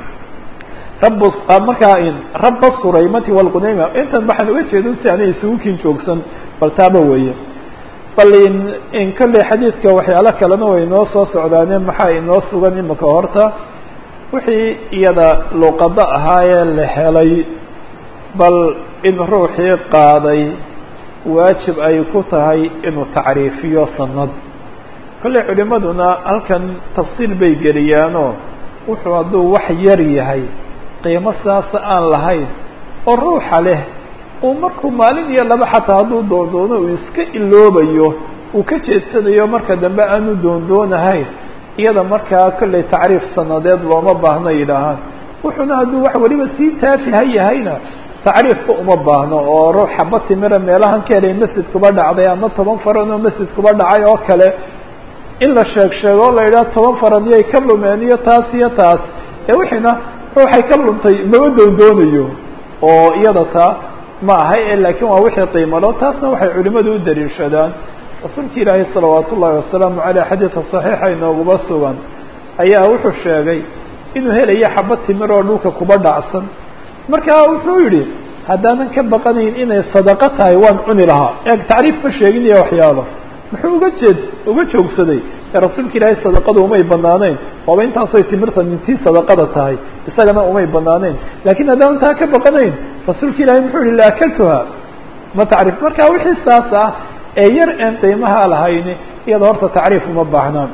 rab markaa raba suraymati wاlqunayma intan waxaan uga jeedin si aanay isugu kin joogsan bal taaba weeye bal in kolley xadiidka waxyaalo kalena way inoo soo socdaane maxaa inoo sugan imika horta wixii iyada luqado ahaayee la helay bal in ruuxii qaaday waajib ay ku tahay inuu tacriifiyo sanad kolley culimaduna halkan tafsiil bay geliyaanoo wuxuu hadduu wax yar yahay qiimo saasa aan lahayn oo ruuxa leh uu markuu maalin iyo laba xataa hadduu doondoono uu iska iloobayo uu ka jeedsanayo marka dambe aanu doondoonahayn iyada markaa kollay tacriif sanadeed looma baahno yidhaahaan wuxuuna hadduu wax weliba sii taafiha yahayna tacriifka uma baahno oo ruux xaba timira meelahan ka helay masjid kuba dhacday ama toban faran oo masjid kuba dhacay oo kale in la sheeg sheego o la yidhaha toban faran iyay ka lumeen iyo taas iyo taas ee wixiina ruuxay ka luntay maba doondoonayo oo iyada taa ma ahay e laakiin waa wixii qiimalo taasna waxay culimadu u daliishadaan rasuulka ilaahay salawaat ullahi wasalaamu caleyh xadiidka saxiixa inooguma sugan ayaa wuxuu sheegay inuu helayo xaba timir oo dhulka kuba dhacsan markaa wuxuu yidhi haddaanan ka baqanayn inay sadaqo tahay waan cuni lahaa eeg tacriif ma sheegin iyo waxyaalo muxuu uga jeed uga joogsaday ee rasuulka ilaahay sadaqada umay banaaneyn waaba intaasoy timirta mintii sadaqada tahay isagana umay banaaneyn lakiin haddaan taa ka baqanayn rasuulka ilaahay muxuu yihi laakaltuha ma tacriif marka wixii saas ah ee yar een qiimaha lahayni iyada horta tacriif uma baahnaan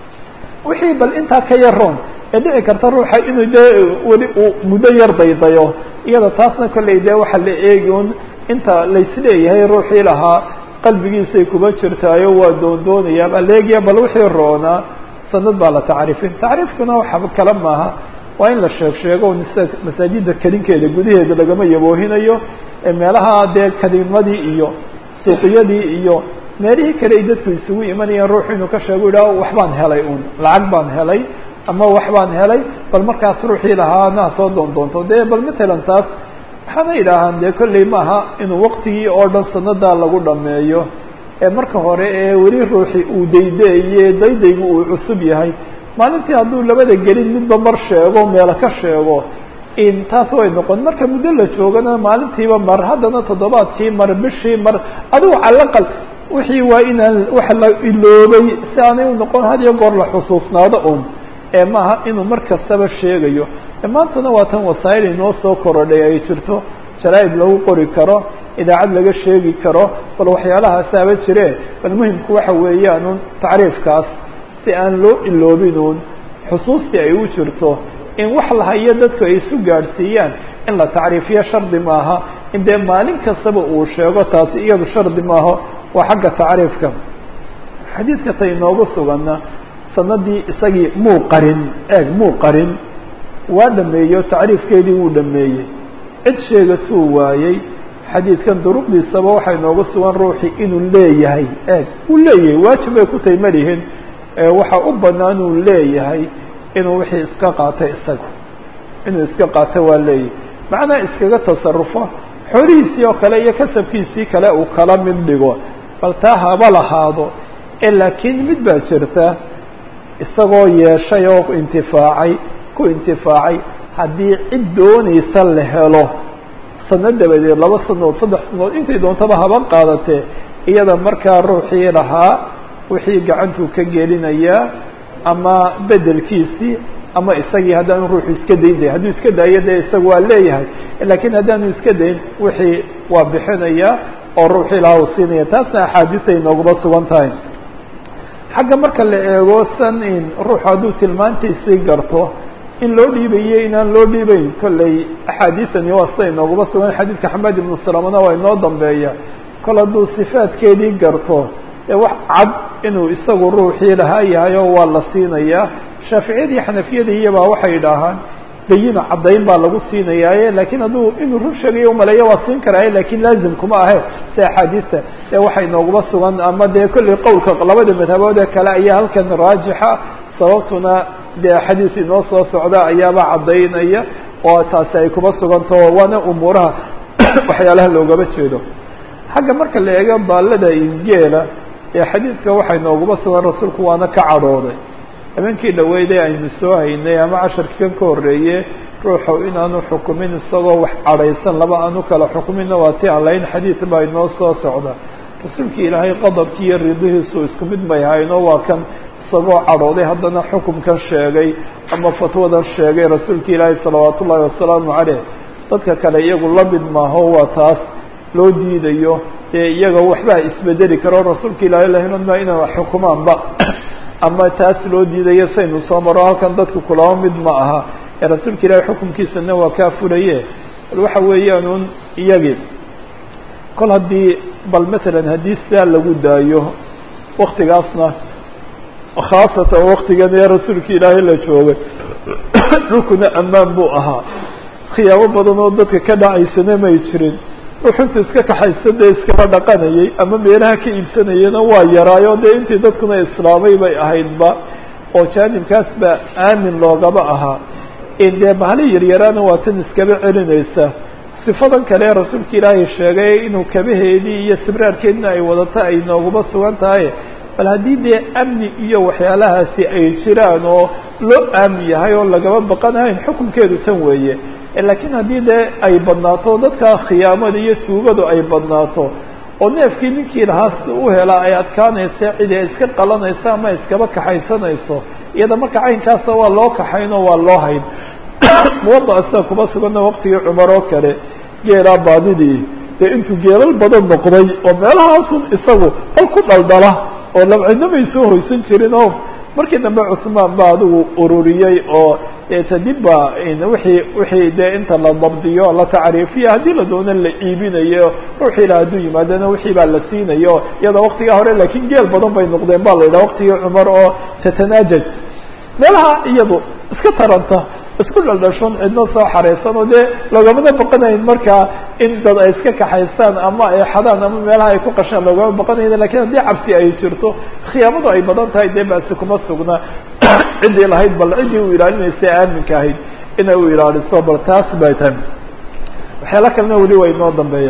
wixii bal intaa ka yaroon ee dhici karta ruuxa inuu dee weli uu muddo yar daydayo iyada taasna kolley dee waxa la eegi un inta laisleeyahay ruuxii lahaa qalbigiisay kuba jirtaayo waa doondoonayaa baa leegiya bal wixii roonaa sanad baa la tacriifin tacriifkuna waxaba kale maaha waa in la sheeg sheego masaajida kelinkeeda gudaheeda lagama yaboohinayo ee meelaha dee kalimadii iyo suuqyadii iyo meelihii kale ay dadku isugu imanayaan ruuxu inuu ka sheego yidhaho waxbaan helay un lacag baan helay ama wax baan helay bal markaas ruuxii lahaa naa soo doondoonto dee bal matalan taas waxaana idhaahaan dee kolley maaha inuu waqtigii oo dhan sanadaa lagu dhameeyo ee marka hore ee weli ruuxi uu daydaye daydaygu uu cusub yahay maalintii hadduu labada gelin midba mar sheego meelo ka sheego in taas way noqon marka muddo la joogana maalintiiba mar haddana toddobaadkii mar bishii mar adigu calaqal wixii waa inaan wax la iloobay si aanay u noqon had iyo goor la xusuusnaado un ee maaha inuu mar kastaba sheegayo maantana waa tan wasaa'il inoo soo korodhay ay jirto jaraa'id lagu qori karo idaacad laga sheegi karo bal waxyaalahaasaba jire bal muhimku waxa weeyaan un tacriifkaas si aan loo iloobin un xusuustii ay u jirto in wax lahayo dadku ay isu gaadhsiiyaan in la tacriifiyo shardi maaha in dee maalin kastaba uu sheego taasi iyadu shardi maaha waa xagga tacriifka xadiidka ta inoogu suganna sanadii isagii muu qarin eeg muu qarin waa dhameeyo tacriifkeedii wuu dhameeyey cid sheegatuu waayey xadiidkan duruqdiisaba waxaa inoogu sugan ruuxii inuu leeyahay eeg uu leeyahay waajib bay ku tahay malihin waxa u banaan uu leeyahay inuu wixii iska qaatay isaga inuu iska qaato waa leeyahay macnaa iskaga tasarufo xoolihiisii oo kale iyo kasabkiisii kale uu kala mid dhigo bal taa haba lahaado ee laakiin mid baa jirta isagoo yeeshay oo intifaacay ku intifaacay haddii cid doonaysa la helo sano dabadeed laba sanood saddex sanood intay doontaba haba qaadatee iyada markaa ruuxii lahaa wixii gacantuu ka gelinayaa ama bedelkiisii ama isagii haddaanu ruuxu iska dayn day hadduu iska daayo dee isaga waa leeyahay lakiin haddaanu iska dayn wixii waa bixinaya oo ruuxii lahaa uu siinaya taasna axaadiisay nooguma sugan tahay xagga marka la eego san in ruuxu hadduu tilmaantiisii garto in loo dhiibayo inaan loo dhiibeyn kolley axaadiisani waa siday nooguma sugan xadiidka xamed ibnu salamana waa inoo dambeeya kol hadduu sifaadkeedii garto ee wax cad inuu isagu ruuxii lahaa yahay oo waa la siinayaa shaaficiyadii xanafiyadii iyabaa waxay idhaahaan bayina caddayn baa lagu siinayaaye lakiin hadduu inuu run sheegayo umaleeyo waa siin karaaye lakin laazim kuma ahe si axaadiista ee waxay nooguma sugan ama dee kolley qowlka labada madhabood ee kale ayaa halkan raajixa sababtuna dee xadiis inoo soo socda ayaaba caddaynaya oo taasi ay kuma sugantaho waana umuuraha waxyaalaha loogama jeedo xagga marka la eego baallada ingeela ee xadiidka waxay nooguma sugan rasuulku waana ka cadhooday habeenkii dhaweyde aynu soo haynay ama casharkii kan ka horreeye ruuxu inaanu xukumin isagoo wax cadhaysan laba aanu kala xukuminna waa ti aan lahayn xadiid baa inoo soo socda rasuulki ilaahay qadabkii iyo ridihiisu isku mid may hayno waa kan isagoo cadhooday haddana xukumkan sheegay ama fatwadan sheegay rasuulka ilaahay salawaat ullaahi wasalaamu caleyh dadka kale iyagu la mid maaho waa taas loo diidayo dee iyaga waxbaa isbedeli karo rasuulka ilaahay lahinma inay xukumaanba ama taas loo diidayo saynu soo maro halkan dadku kulama mid ma aha ee rasuulka ilaahay xukumkiisana waa kaa fulaye bal waxa weeyaan un iyagii kol haddii bal masalan haddii sidaa lagu daayo waktigaasna khaasatan waktigan ee rasuulka ilaahay la joogay dhulkuna ammaan buu ahaa khiyaamo badan oo dadka ka dhacaysana may jirin ruuxunta iska kaxaysa dee iskaba dhaqanayay ama meelaha ka iibsanayana waa yaraayo dee intii dadkuna islaamay bay ahaydba oo jaanibkaas baa aamin loogaba ahaa in dee bahali yaryaraana waa tan iskaba celinaysa sifadan kale ee rasuulka ilaahay sheegay inuu kabaheedii iyo sibraarkeedina ay wadata ay nooguma sugan tahay bal haddii dee amni iyo waxyaalahaasi ay jiraan oo loo aamin yahay oo lagaba baqanahayn xukunkeedu tan weeye laakiin haddii dee ay badnaato dadka khiyaamada iyo tuugadu ay badnaato oo neefkii ninkii lahaa si u helaa ay adkaanaysa cidi ay iska qalanayso ama iskaba kaxaysanayso iyada marka caynkaasa waa loo kaxaynoo waa loo hayn muwadaca sida kuma sugana waqtigii cumar oo kale geelaa baadidii dee intuu geelal badan noqday oo meelahaasun isagu bal ku dhaldhala oo labcidnamay soo hoysan jirin oo markii dambe cusmaan ba adigu ururiyey oo tadib ba wixii wixii dee inta la dabdiyo la tacriifiyo haddii la doono la iibinayo ruuxii la hadduu yimaadana wixii baa la siinayo iyadoo waktigaa hore laakiin geel badan bay noqdeen ba la yidhaha waktigii cumar oo tatanaajaj meelaha iyadu iska taranta isku dhaldhashon cidno soo xareysan oo dee logamana baqanayn markaa in dad ay iska kaxaystaan ama ay xadaan ama meelaha ay ku qashaan loogama baqanayn lakin haddii cabsi ay jirto khiyaamadu ay badan tahay dee basi kuma sugna ciddii lahayd bal ciddii u ilaalinaysa aaminka ahayd inay u ilaaliso bal taas bay tahay waxyaala kalena weli waa inoo dambeeya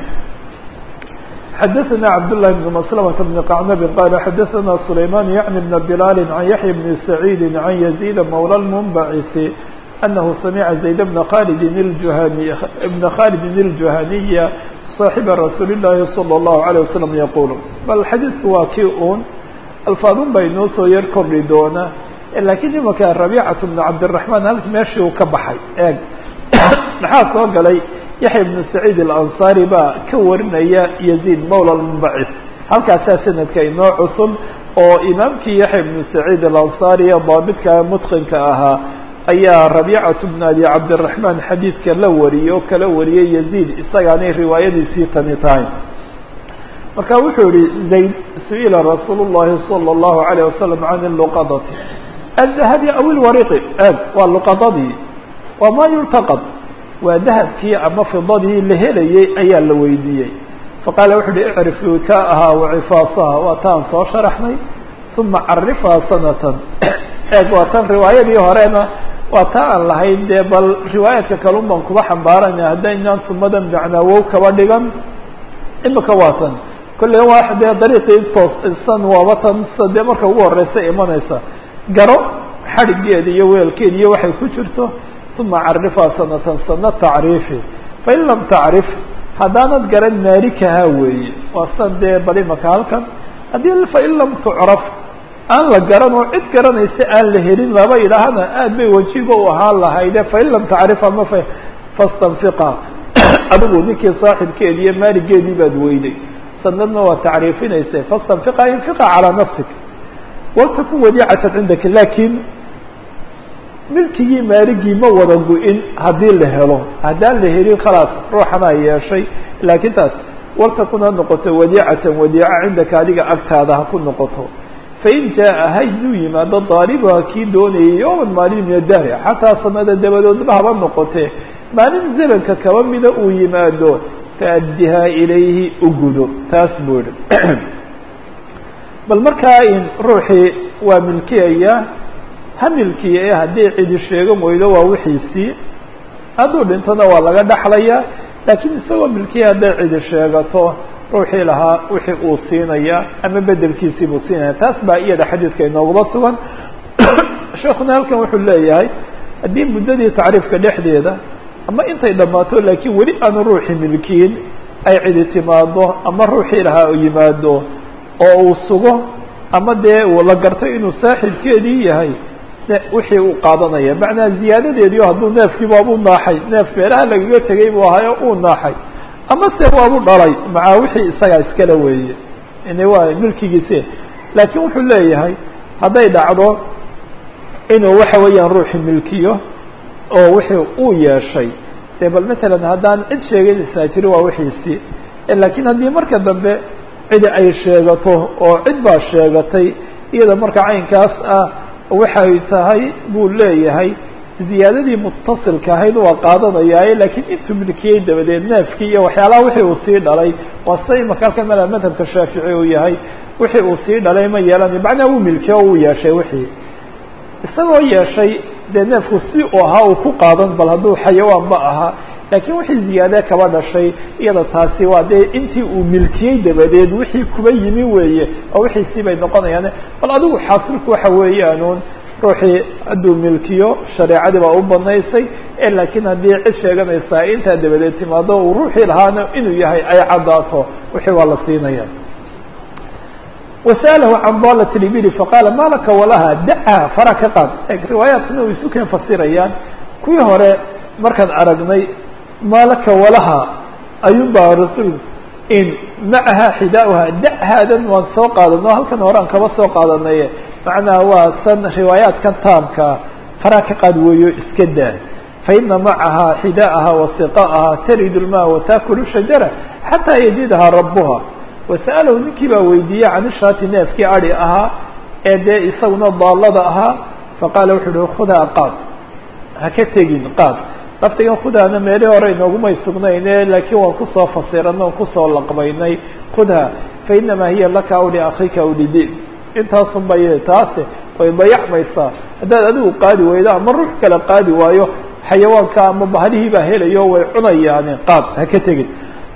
xadaثna cabdاللahi بن مسلمة بن qacnab qال xadaثna سlayman yعni بn بlal عan yaحya بn سacيid عan يزيد mولى المنbعث أنه سمع زيد بن khالد الجuhاني بن khالد الجuhaniيa صاaحب رasuuل اللahi صلى الله عليه وسلم yqul bal xadiidku waa kii un alfaadun bay noo soo yar kordhi doona lakiin imaka رabيcaة بن cabdالرحمن halk meeshii uu ka baxay eeg maxaa soo galay yaحya بن سacيid الأنصاري baa ka warinaya يزيد mولى المنbعث halkaasaa sanadka inoo cusub oo imaamkii yaحya بن سacيid الأنصاري ee daabidka mتqinka ahaa ayaa رabيcaة بن abi cabdالرحمن xadiidka la wariyey oo kala wariyey يزيد isagaanay riwaayadiisii tani tahay marka wuxuu yihi زayd su-ila rasuul الlahi صلى الlaه عليه وسلم عن اللqdة الذهبi aw الwariqi eg waa luqadadii waa ma yulتaqd waa dahabkii ama fidadii la helayey ayaa la weydiiyey faqaala wuxu uhi icrif wikaaha wacifaasaha waa taan soo sharaxnay uma carifhaa sanatan eeg waa tan riwaayadii horena waa ta aan lahayn dee bal riwaayaadka kalun baan kuba xambaarana haddaynaan sumadan macnaawow kaba dhigan imika waa tan kolley waa dee dariiqii toosan waaba tan sida dee marka ugu horeysa imanaysa garo xadhigeeda iyo weelkeeda iyo waxay ku jirto uma carifhaa sanatan sana tacriifi fain lam tacrif haddaanad garan maalikaha weeye waa san dee bal imaka halkan haddii fain lam tucraf aan la garan oo cid garanaysa aan la helin laba idhaahana aad bay wajiba u ahaan lahayde fain lam tacrif ama fa fastanfiqa adigu ninkii saaxibkeedi iyo maaligeedii baad weyday sanadna waa tacriifinaysa fastanfiqa infiqa calaa nafsik waltakun wadiicatan cindaka lakin milkigii maaligii ma wada gu-in haddii la helo haddaan la helin khalaas ruuxanaa yeeshay laakiin taas waltakun ha noqoto wadiicatan wadiica cindaka adiga agtaada ha ku noqoto fain jaa hayduu yimaado daalibuha kii doonayay yowman maalin min adahri xataa sanada dabadoodba haba noqotee maalin zamanka kaba mida uu yimaado faaddihaa ilayhi u gudo taas buu ihi bal markaa in ruuxii waa milkiyaya ha milkiya ee haddii cidi sheegan weydo waa wixiisii hadduu dhintona waa laga dhaxlaya laakiin isagoo milkiya hadday cidi sheegato ruuxii lahaa wixii uu siinaya ama bedelkiisii buu siinaya taas baa iyada xadiidka inoogaba sugan sheekuna halkan wuxuu leeyahay haddii muddadii tacriifka dhexdeeda ama intay dhammaato laakiin weli aanu ruuxii milkiin ay cidi timaado ama ruuxii lahaa yimaado oo uu sugo ama dee la garto inuu saaxibkeedii yahay wixii uu qaadanaya macnaa ziyaadadeediio hadduu neefkii waabu naaxay neef meelaha lagaga tegay buu ahayo uu naaxay ama se waabu dhalay macaa wixii isagaa iskala weeye ini waa milkigiisi laakiin wuxuu leeyahay hadday dhacdo inuu waxa weeyaan ruuxi milkiyo oo wixii uu yeeshay dee bal matalan haddaan cid sheeganaysaa jiri waa wixiisii laakiin haddii marka dambe cidi ay sheegato oo cid baa sheegatay iyada marka caynkaas ah waxay tahay buu leeyahay ziyaadadii mutasilka ahayd waa qaadanayaaye laakiin intuu milkiyey dabadeed neefkii iyo waxyaalaha wixii uu sii dhalay waa sida imaka halkan mala madhabka shaafici uu yahay wixii uu sii dhalay ma yeelanayo macnaa wuu milkiye oo uu yeeshay wixii isagoo yeeshay dee neefku si uu ahaa uu ku qaadan bal hadduu xayawaan ma aha laakiin wixii ziyaade kaba dhashay iyada taasi waa dee intii uu milkiyey dabadeed wixii kuba yimi weeye oo wixiisii bay noqonayaan bal adigu xaasilku waxa weeyaanuun ruuxii hadduu milkiyo shareecadii baa u banaysay ee laakiin haddii cid sheeganaysaa intaa dabadeed timaado uu ruuxii lahaana inuu yahay ay caddaato wixii waa la siinaya wasa'alahu can dalat libili faqaala ma laka walaha dacaha fara ka qaad riwaayaadkana way isu keen fasirayaan kuwii hore markaan aragnay ma laka walaha ayuun baa rasuul in macaha xidaauha dachaadan waan soo qaadano halkan hore aan kaba soo qaadanaye macnaha waa san riwaayaadkan taamka faraa ka qaad weeyo iska daa faina macaha xidaaha wasiqaaha tarid lma watakulu shajara xataa yajidaha rabuha wasa'alahu ninkii baa weydiiyey can ishaati neefkii adi ahaa ee dee isaguna daalada ahaa faqaala wuxuu uhi khudaa qaad ha ka tegin qaad laftigan khudaana meeli hore inoogumay sugnayne laakiin waan kusoo fasirana on kusoo laqbaynay khudha fainamaa hiya laka aw liakika aw lidin intaasun bay taase way dayacmaysaa haddaad adigu qaadi weydo ama ruux kale qaadi waayo xayawaanka ama bahlihii baa helayo way cunayaani qaad ha ka tegin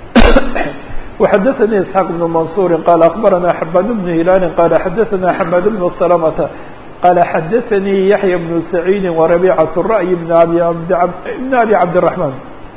وxdثnي اسحاq بن منصور qال أخبرnا حباd بن هiلال qال xdثnا حماd بن سلمة qال xdثnي يحيى بن سعيد وربيعة الرأي بن أbي بن أbي عبدالرحمن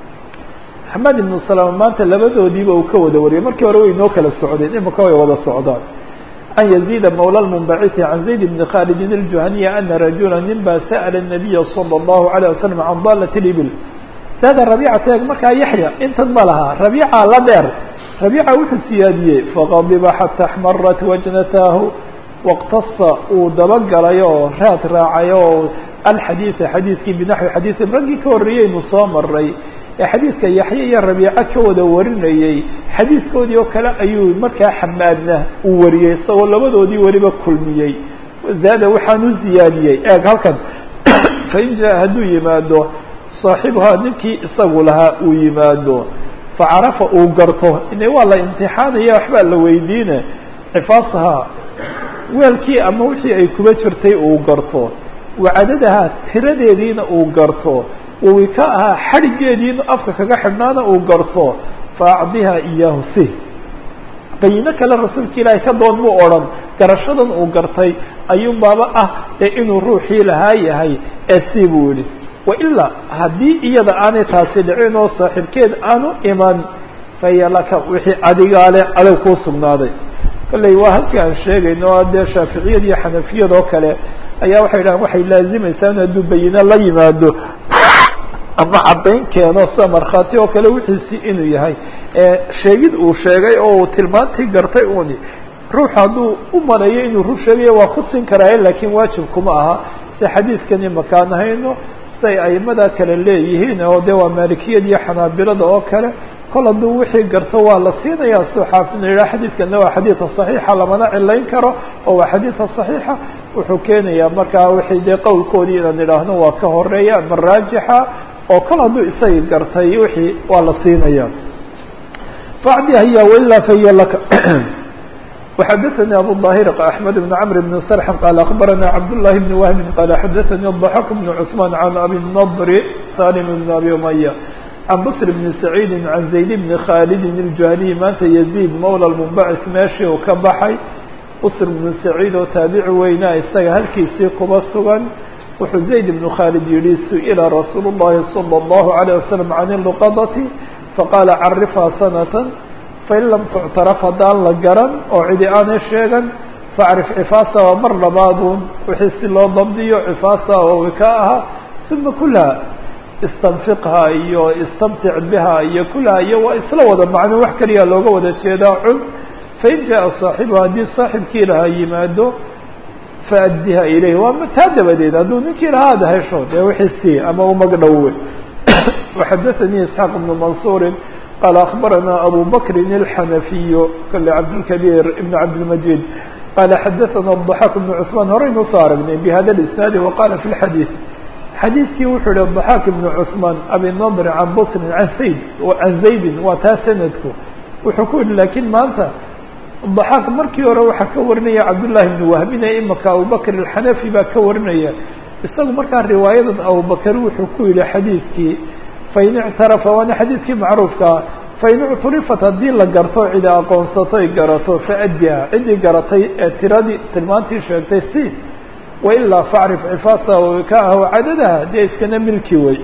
حماd بن سلمة maanta labadoodiiba uu ka wada wariyay markii hore way noo kala socdeen imika way wada socdaan عن يزيد مولى المنبعث عن زيد بن خالد الجهني أن رجuلا nin ba سأل النبي صلى الله عليه وسلم عن ضالة الإبل saada ربيcة eeg markaa yaحyى intan ma lahaa ربيcة la dheer ربيcة wuxuu siyaadiyey faqadiba xatى اxmarat wajnataahu wاqtasa uu dabagalay oo raad raacay oo alxadiiثa xadiidkii binaxwi xadiiثi raggii ka horreeyeynu soo maray ee xadiidka yaxye iyo rabiico ka wada warinayey xadiidkoodii oo kale ayuu markaa xamaadna uu wariyey isagoo labadoodii weliba kulmiyey zaada waxaanu ziyaadiyey eeg halkan fain jaa hadduu yimaado saaxibuhaa ninkii isagu lahaa uu yimaado facarafa uu garto ine waa la imtixaanaya waxbaa la weydiine cifaasahaa weelkii ama wixii ay kuba jirtay uu garto wacadadahaa tiradeediina uu garto wawika ahaa xadhigeediina afka kaga xidhnaana uu garto faacdiha iyaahu si qayino kale rasuulka ilaahay ka doon muu odhan garashadan uu gartay ayuun baaba ah ee inuu ruuxii lahaa yahay ee si buu yihi wailaa haddii iyada aanay taasi dhicin oo saaxiibkeed aanu iman fahiya laka wixii adigaale adag kuu sugnaaday kolley waa halkii aan sheegayno o dee shaaficiyad iyo xanafiyad oo kale ayaa waxay dhahan waxay laazimaysaa in hadduu bayino la yimaado ama caddayn keeno sida markhaati oo kale wixiisii inuu yahay ee sheegid uu sheegay oo uu tilmaantii gartay uni ruux hadduu u maleeyo inuu rur sheegayo waa ku siin karaaye laakiin waajib kuma aha si xadiidkani makaan hayno siday aimada kale leeyihiin oo de waa maalikiyad iyo xanaabilada oo kale kol hadduu wixii garto waa la siinayaa suu xaafidna yidhaha xadiidkana waa xadiida صaxiixa lamana cilayn karo oo waa xadiida صaxiixa wuxuu keenayaa markaa wixii dee qowlkoodii inaan idhaahno waa ka horeeya ama raajixa oo kol hadduu isagii gartay wixii waa la siinaya facdiha hiya wailaa fahiya laka وxdثnي أbو الظاhر أحمد بن عمرو بن سرح قال أخبرنا عبد الله بن وهب قال xdثnي الضحك بن عثمان عن أبي النضر سالم بن أبي أمية عن بصر بن سعيد عن زيد بن خالد الجهني maanta يزيد mولى المنبعث meeshii uu ka baxay بصر بن سعيid oo taaبici weynaa isaga halkiisii kuba sugan wuxuu زayd بن khالد yihi سئلa رasuuل اللhi صلى الله عليه وسلم عن اللqdة faqاla crفha سنة fain lam tuctaraf haddaan la garan oo cidi aanay sheegan facrif cifaasa waa mar labaadun wixii si loo dabdiyo cifaasa oo wika aha uma kulaha istanfiqha iyo istamtic biha iyo kulaha iyo waa isla wada macno wax keliya looga wada jeedaa cun fain jaa saaxibuha haddii saaxibkii lahaa yimaado faaddiha ilayh waa taa dabadeed hadduu ninkii lahaa ada hesho dee wixii sii ama umagdhowe waxadathanii isxaaq bnu mansuurin قال أخبرنا أبو بكر الحنفي kل عبدالكبير بن عبدالمجيد قال حدثنا الضحاك بن عثمان horaynu soo aragnay بhda الإسناaد وقال في الحديث xadيiثkii wuxuu hi الضحاك بن عثمان أبي نضر عن بصر عن سيد عن زaيد waa taa سندku wuxuu ku yihi لakiن maanta ضحاك markii hore waxaa ka warinaya cabداللahi بن وهبine imika abubكر الحنفي baa ka warinaya isagu markaa riwaayadan abubكر wuxuu ku yihi xadيiثkii fain ictarafa waana xadiidkii macruufkaa fain ucturifat haddii la garto cidi aqoonsato ay garato faaddiha ciddii garatay ee tiradii tilmaantii sheegtay si wailaa facrif cifaasa wikaaha wacadadaha dee iskana milki wey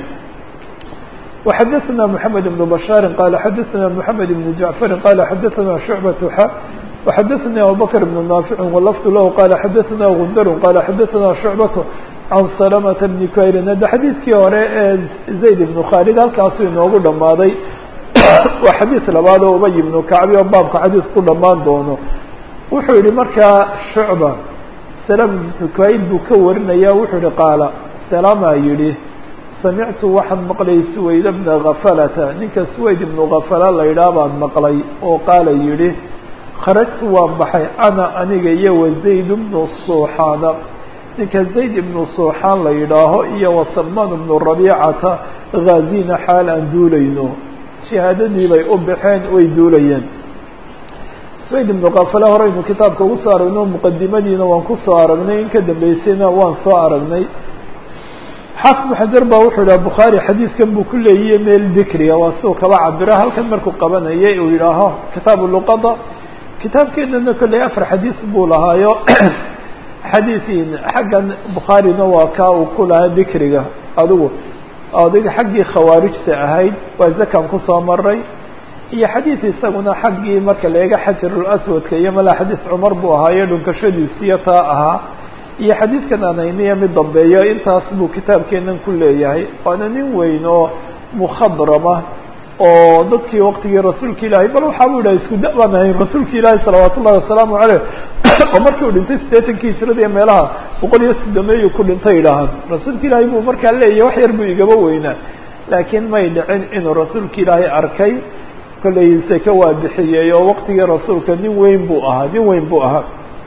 وxadثna محamed بن بشhاaر qال xadثna محamed بن جaعفر qال xadثna شعبة x وxadثnي abubكر بن ناaفع وlفظ lah qال xadثna غندr qال xadثna شعبة عن سلمة بن كayrin hadda xadiidkii hore ee زayd بن khالد halkaasuu inoogu dhamaaday waa xadiiث labaad oo ubay بن kacbi oo baabka xadiiث ku dhamaan doono wuxuu yihi markaa شhuعبة سلم بن kayl buu ka warinaya wuxuu yihi qaala سلama yihi samictu waxaan maqlay suwayd bna khafalata ninka suwayd ibnu khafala la yidhaah baan maqlay oo qaala yidhi kharajtu waan baxay ana aniga iyo wa zayd bnu suuxaana ninka zayd ibnu suuxaan la yidhaaho iyo wa salmaan ibnu rabiicata ghaazina xaal aan duulayno shahaadadii bay u baxeen way duulayeen suwayd ibnu khafala horeynu kitaabka ugu soo aragno muqadimadiina waan kusoo aragnay in ka dambeysayna waan soo aragnay xaafid bn xajar ba wuxuu yidhaha bukhaari xadiidkan buu ku leeyiye meel dikriga waa siduu kaba cabiro halkan markuu qabanayay uu yidhaaho kitaabu luqada kitaabkeenana kolley afar xadiis buu lahaayo xadiiin xaggan bukhaarina waa kaa uu ku lahaa dikriga adigu adiga xaggii khawaarijta ahayd waa zakan kusoo maray iyo xadiid isaguna xaggii marka leega xajarul aswadka iyo mala xadiis cumar buu ahaayo dhunkashadiisiyo taa ahaa iyo xadiidkan anayniya mid dambeeyo intaas buu kitaabkeenan ku leeyahay waana nin weyn oo mukhadrama oo dadkii waqtigii rasuulka ilaahay bal waxaa bu yidhaha isku da baan ahayn rasuulka ilaahi salawaat ullahi wasalaamu caleyh oo markii uu dhintay siddeetankii hijrada iyo meelaha boqol iyo soddomeeyu ku dhintay idhaahaan rasuulka ilaahay buu markaa leeyahay wax yar buu igaba weynaa laakiin may dhicin inuu rasuulka ilaahay arkay kollay seke waa bixiyey oo waqtigii rasuulka nin weyn buu ahaa nin weyn buu ahaa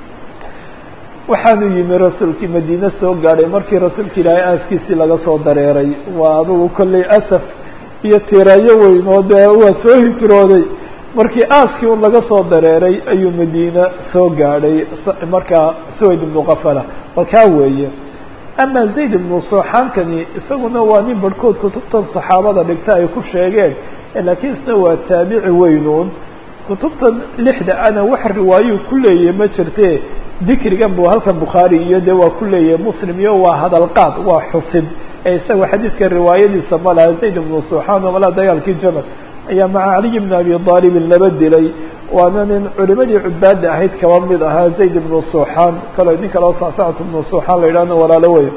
waxaanu yimi rasuulkii madiine soo gaadhay markii rasuulka ilaahay aaskiisii laga soo dareeray waa adugu kollay asaf iyo tiraayo weyn oo dee waa soo hijrooday markii aaskii un laga soo dareeray ayuu madiine soo gaadhay markaa suwayd ibnu kafala balkaa weeye ama zayd ibnu sooxaankani isaguna waa nin barhkood kutubtan saxaabada dhigta ay ku sheegeen laakiin isna waa taabici weynuun kutubtan lixda ana wax riwaayuu ku leeyahy ma jirte dikrigan buu halkan bukhaari iyo de waa ku leeyahay muslim iyo waa hadalqaad waa xusid ee isaga xadiidka riwaayadiisa ma laha zayd ibnu suxaan oo malaa dagaalkii jamal ayaa maca caliy bni abi aalibin laba dilay waana nin culimadii cubaada ahayd kaba mid ahaa zayd ibnu suxaan kale nin kaleo sacsacat ibnu suxaan la yidhahno walaalo wey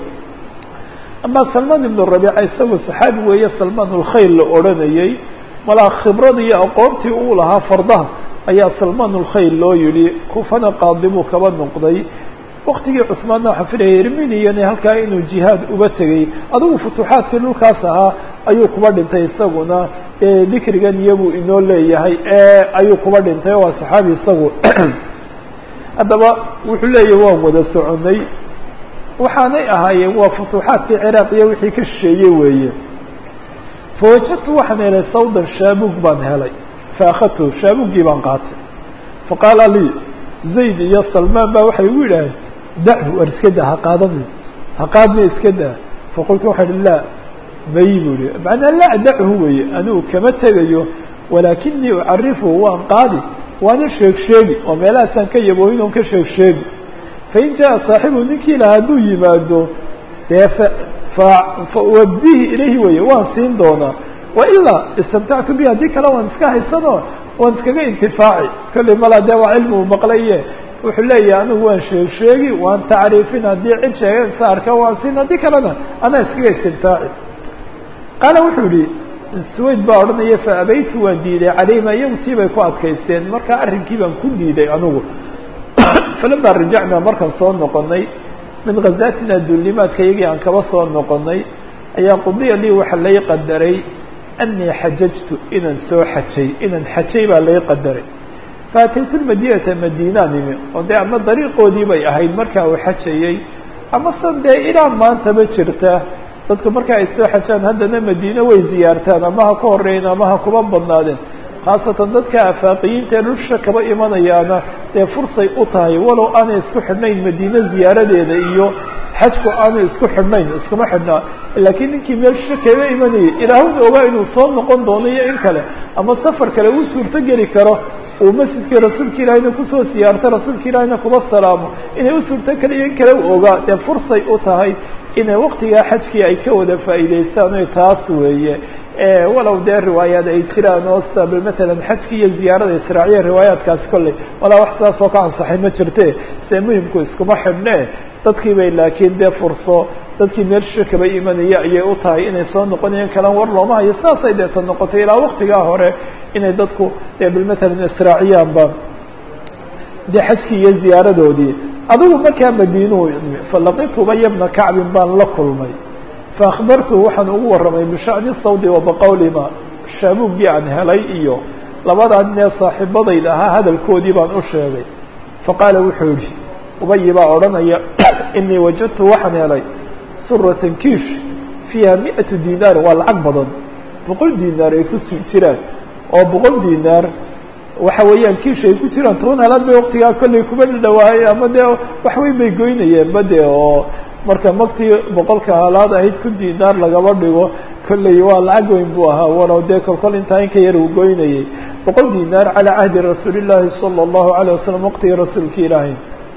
ama salmaan ibnu rabiica isagu saxaabi weeye salmaan ulkhayr la odhanayey malaa khibrada iyo aqoontii uu lahaa fardaha ayaa salmaan ulkhayr loo yihi kufana qaadi buu kaba noqday waktigii cusmaanna waxaa filaya irminiyani halkaa inuu jihaad uba tegey adigu futuuxaadkii dhulkaas ahaa ayuu kuba dhintay isaguna dikrigan iyabuu inoo leeyahay ayuu kuba dhintay waa saxaabi isagu haddaba wuxuu leeyahay waan wada soconay waxaanay ahaayeen waa futuuxaadkii ciraaq iyo wixii ka shisheeyey weeye fawajadtu waxaan helay sawdan shaabug baan helay faakadtu shaabugii baan qaatay faqaala lii zayd iyo salmaan baa waxay igu yidhaaheen dachu war iska daa ha qaadani ha qaadna iska daa faqultu waxaa ihi laa may bu ihi macnaa laa dachu weeye anigu kama tegayo walaakinii ucarifuhu waan qaadi waana sheeg sheegi oo meelahaasaan ka yabooyin oon ka sheeg sheegi fain jaa saaxibu ninkii laha hadduu yimaado dee fauwadihi ilayhi weye waan siin doonaa wailaa istamtactu bi haddii kale waan iska haysano waan iskaga intifaaci kollay malaa dee waa cilmi uu maqlaye wuxuu leeyahay anigu waan sheeg sheegi waan tacriifin haddii cid sheegaysa arka waan siin haddii kalena anaa iskaga istimtaaci qaala wuxuu yihi swayd baa odhanaya fa abaytu waan diiday calayhima iyagu tii bay ku adkaysteen markaa arrinkii baan ku diiday anigu falama rajacnaa markaan soo noqonay min khazaatina duulimaadka iyagii aan kaba soo noqonay ayaa qudiya lii waxa lay qadaray anii xajajtu inaan soo xajay inaan xajay baa lay qadaray faataytu lmadinata madiinaan imi oo dee ama dariiqoodii bay ahayd markaa uu xajayey ama san dee ilaa maantaba jirta dadku marka ay soo xajaan haddana madiine way ziyaartaan ama ha ka horeyn ama ha kuba badnaadeen khaasatan dadka afaaqiyiinta ee dhulsha kaba imanayaana dee fursay u tahay walow aanay isku xidhnayn madiine ziyaaradeeda iyo xajku aanay isku xidhnayn iskuma xidhnaa laakiin ninkii meel sha kaga imanayay ilaahuna ogaa inuu soo noqon doono iyo in kale ama safar kale uu suurto geli karo uu masjidkii rasuulka ilaahayna kusoo siyaarto rasuulka ilaahayna kuba salaamo inay u suurto keliya in kale u ogaa dee fursay u tahay inay waktigaa xajkii ay ka wada faa'iidaystaan o taas weeye walow dee riwaayaad ay jiraan oo sab matalan xajki iyo ziyaarada israaciya riwaayaadkaasi kolley walaa wax sidaas oo ka ansaxay ma jirte see muhimku iskuma xidhne dadkii bay laakiin dee furso dadkii meelsha kaba imanaya ayay u tahay inay soo noqonayeen kalan war looma hayo saasay deeta noqotay ilaa waktigaa hore inay dadku dee bilmatalan israaciyaanba dee xajkii iyo ziyaaradoodii adigu markaa madiinuu imi falaqitu ubaya bna kacbin baan la kulmay faakbartuhu waxaan ugu warramay bishani sawdi wa baqawlima shaabuuggii aan helay iyo labadaa nin ee saaxiibadayda ahaa hadalkoodii baan u sheegay faqaala wuxuu yihi ubayi baa odhanaya inii wajadtu waxaan helay suratan kiish fiiha miatu dinaar waa lacag badan boqol dinaar ay ku jiraan oo boqol dinaar waxa weeyaan kiish ay ku jiraan toban halaad bay waktigaa kollay kuma dhawaayay ama dee waxweyn bay goynayeen ba de oo marka maktii boqolka halaad ahayd kun dinaar lagaba dhigo kolley waa lacag weyn buu ahaa walow dee kolkol intaa in ka yar uu goynayay boqol dinaar calaa cahdi rasuuli llaahi sala allahu alayh wasalam waqtiga rasuulka ilaahay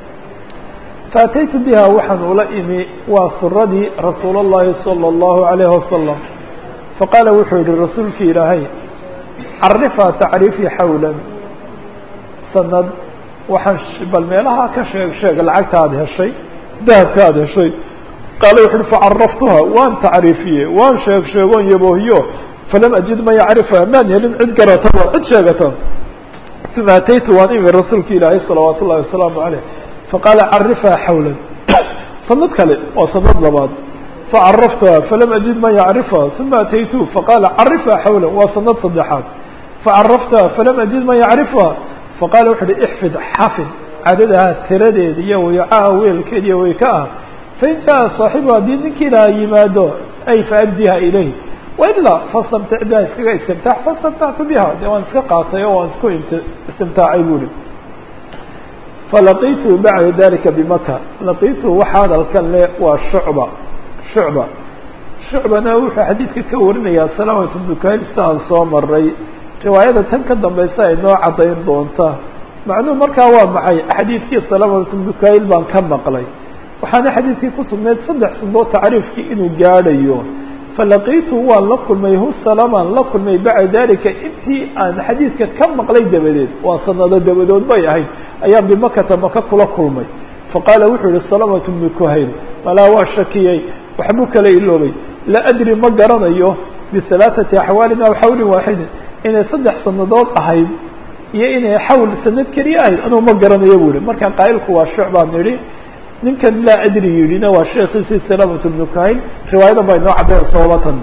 faataytu biha waxaan ula imi waa suradii rasuul اllahi salى اllahu alayh wasalam faqaala wuxuu yihi rasuulki ilaahay carifaa tacriifii xawlan sanad waxaan bal meelaha ka sheeg sheeg lacagta aada heshay dahabka aada heshay qaala wuxu uhi facaraftuha waan tacriifiye waan sheeg sheegoon yaboohiyo falam ajid man yacrifha maan helin cid garataba cid sheegata uma ataytu waan imi rasuulki ilaahay salawaat ullahi wasalaamu aleyh faqaala carifha xawlan sanad kale waa sanad labaad facaraftuha falam ajid man yacrifha uma ataytu faqaala carifha xawlan waa sanad saddexaad facaraftuha falam ajid man yacrifha faqala wuxu uhi ixfid xafid cadadaha tiradeeda iyo wicaha weelkeed iyo weyka ah fain jaa saaxibu haddii ninkii laha yimaado ay faabdiha ilayh wailaa fastamtic biha iskaga istimtaax fastamtactu biha de waan iska qaatay oo waan isku istimtaacay buri falaqitu bacda dalika bimaka laqitu waxa hadalkan le waa shucba shucba shucbana wuxuu xadiidka ka warinayaa salaamatu bukayl sida aan soo maray riwaayada tan ka dambaysa ay noo caddayn doonta macnuhu markaa waa maxay xadiidkii salaamatu bukayl baan ka maqlay waxaana xadiidkii ku sugnayd saddex sandood tacriifkii inuu gaadhayo falaqiitu waan la kulmay hu salamaan la kulmay bacda dalika intii aan xadiidka ka maqlay dabadeed waa sanado dabadood bay ahayd ayaan bimakata maka kula kulmay faqaala wuxuu yihi salamatu bnu kuhayl malaa waa shakiyey waxbuu kala iloobay laa adri ma garanayo bihalaaثati axwaalin aw xawlin waaxidin inay saddex sanadood ahayd iyo inay xawl sanad keliya ahayd anuu ma garanayo bu yihi marka qaa'ilku waa shucbaan nidhi ninkan laa adri yidhina waa sheekiisii salamatu bnu kuhayl riwaayadan baa inoo cadday soobatan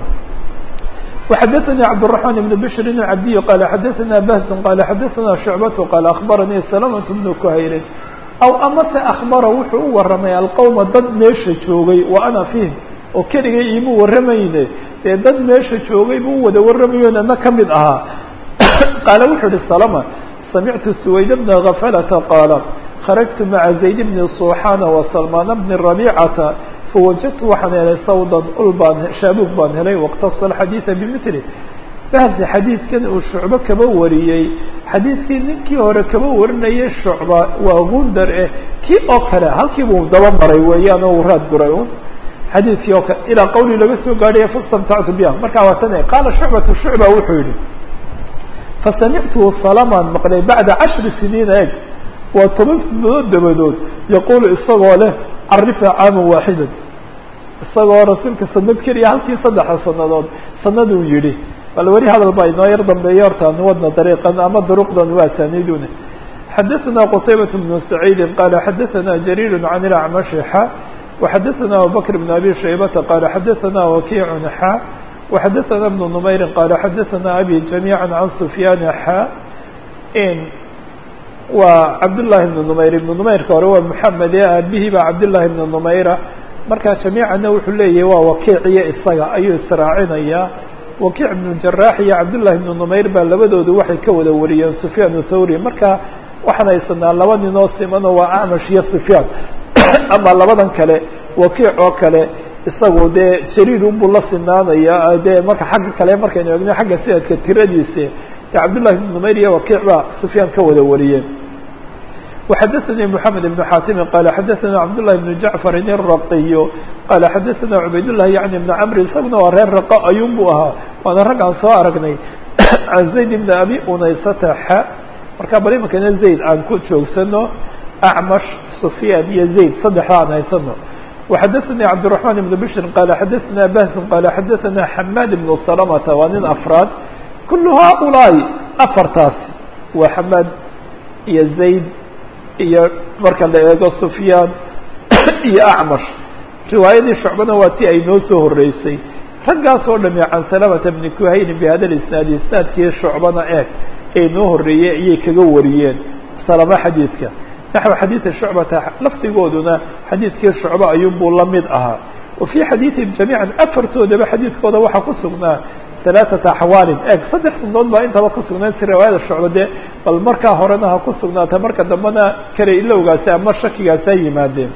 وxadثnي cبدالرحمن بن بشر العبدي qال xadثna بهز qال xadثna شعبة qال أخبرني سلمة بن كhayl aw amase أخبر wuxuu u waramay alqومa dad meesha joogay وأna فيهم oo keligay imu waramayne dee dad meesha joogay buu wada waramayo nana kamid ahaa qaala wuxuu uhi سلمة سمعت سويد بن غفلة qاaل خرجت mعa زaيد بن صوحان وسلمان بن ربيعة fawajadtu waxaan helay sawdan ul baan shaabuug baan helay wاqtasa alxadiida bimili bahsi xadiidkan uu shucbo kaba wariyey xadiidkii ninkii hore kaba warinayay shucba waa gundar eh kii oo kale halkii buu daba maray weeyaan oo raad guray un xadiidkii oo kale ilaa qawli laga soo gaadhaya fastamtactu biha markaa waa tan qaala shucbatu shucba wuxuu yihi fasamictuhu salamaan maqlay bacda cashri siniina eg waa toban sanadood dabadood yaquulu isagoo leh carifha caama waaxida isagoo rasuulka sanad keliya halkii saddexa sanadood sanaduu yihi bal weli hadal baa inoo yar dambeeya horta wadna dariiqan ama duruqdan waa asaaniiduna xadaثna qtaybaة بن سacيidi qala xadaثna jariir can اlacmashi xa وxadaثna abubakr بn abi shaybata qala xadaثna wakiic xa وxadaثna بn نmayri qala xadaثna abi جamيعا can sufyaan xa waa cabdالlahi بn نmayr ibn نmayrka hore waa mحamed ee aabihii baa cabdالlahi بn نmayra markaa jamiicana wuxuu leeyahay waa wakiiciyo isaga ayuu israacinayaa wakiic ibnu jaraax iyo cabdullahi ibnu numayr baa labadoodu waxay ka wada wariyeen sufyaan thawri marka waxaan haysanaa laba ninoo simanoo waa acmash iyo sufyaan ama labadan kale wakiic oo kale isagu dee jariir unbuu la sinaanaya dee marka xagga kale markaynu egno xagga sanadka tiradiisa cabdالlahi بن نmayr iyo wakiic baa sufyaan ka wada wariyeen وxadثnي محamed بن xاtimi qال xadثna cabdاللahi بن jaعفr الرaqiy qال xadثna cubaydاللahi yعni بن cmr isaguna waa reer raqo ayun bu ahaa waana rag aan soo aragnay can zayd بn abi unaysata x marka bal imankana zayd aan ku joogsano acmash sufyaan iyo zayd saddexda aan haysano وxadثnي cabdالرحمن بن bشhr qال xadثna bahs qال xadثna xmad بن سلمةa waa nin afraad kul haؤulaaءi afartaasi waa xmad iyo zayd iyo marka la eego sufyaan iyo acmash riwaayadii shucbana waa ti ay noo soo horeysay raggaas oo dhami can salamata bni kuhayni bihada isnaadi isnaadkii shucbana eeg ee noo horeeyey ayay kaga wariyeen salama xadiidka naxو xadiiثi shucbata lafdigooduna xadiidkii shucba ayuunbuu la mid ahaa wa fii xadiiثihim jamiiعa afartoodaba xadiidkooda waxaa ku sugnaa ثaلaaثaةa axwaalin eg saddex sunood baa intaba ku sugnaan si riwaayada shucba de bal markaa horena ha ku sugnaata marka dambena kale ilowgaasi ama shakigaasi ha yimaadeen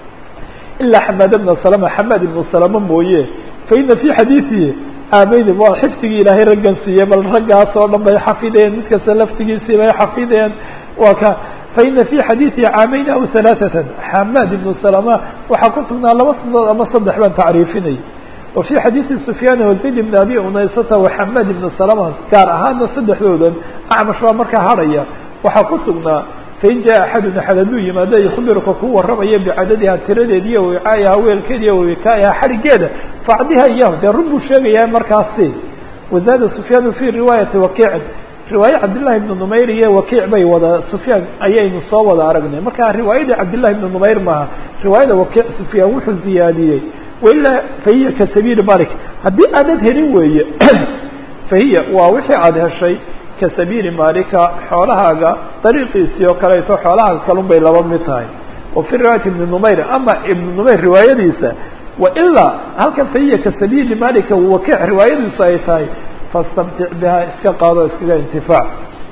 ilaa xamaad bna salama xamaad ibnu salama mooye faina fii xadiiثihi aameyni waa xifdigii ilaahay raggan siiyey bal raggaas oo dhan bay xafideen mid kasta laftigiisii bay xafideen waa ka faina fii xadiiثihi caamayn aw ثaلaaثatan xamaad ibnu salama waxaa ku sugnaa laba sunood ama saddex baan tacriifinay wa fii xadiiثi sufyaan wazayd bn abi unaysata waxamaad ibn salama gaar ahaana saddexdoodan acmash baa markaa harhaya waxaa ku sugnaa fain jaa axadun axad hadduu yimaado yukhbiruka ku warramaya bicadadiha tiradeed iyo wicaayaha weelkeed iyo wikaayaha xadhigeeda facdiha iyahu dee run buu sheegayaa markaasi wazaada sufyaanu fii riwaayati wakiicin riwaaye cabdillahi ibnu numayr iyo wakiic bay wada sufyaan ayaynu soo wada aragnay marka riwaayadii cabdillahi ibnu numayr maaha riwaayada wakiic sufyaan wuxuu ziyaadiyey wailaa fahiya ka sabiili malik haddii aadad helin weeye fahiya waa wixii aada heshay ka sabiili malika xoolahaaga dariiqiisii oo kaleeto xoolahaaga kalun bay laba mid tahay wa fii riwaayati ibni numayr ama ibnu numayr riwaayadiisa wailaa halkan fahiya ka sabiili malika wakiic riwaayadiisu ay tahay fastamtic biha iska qaado iskaga intifaac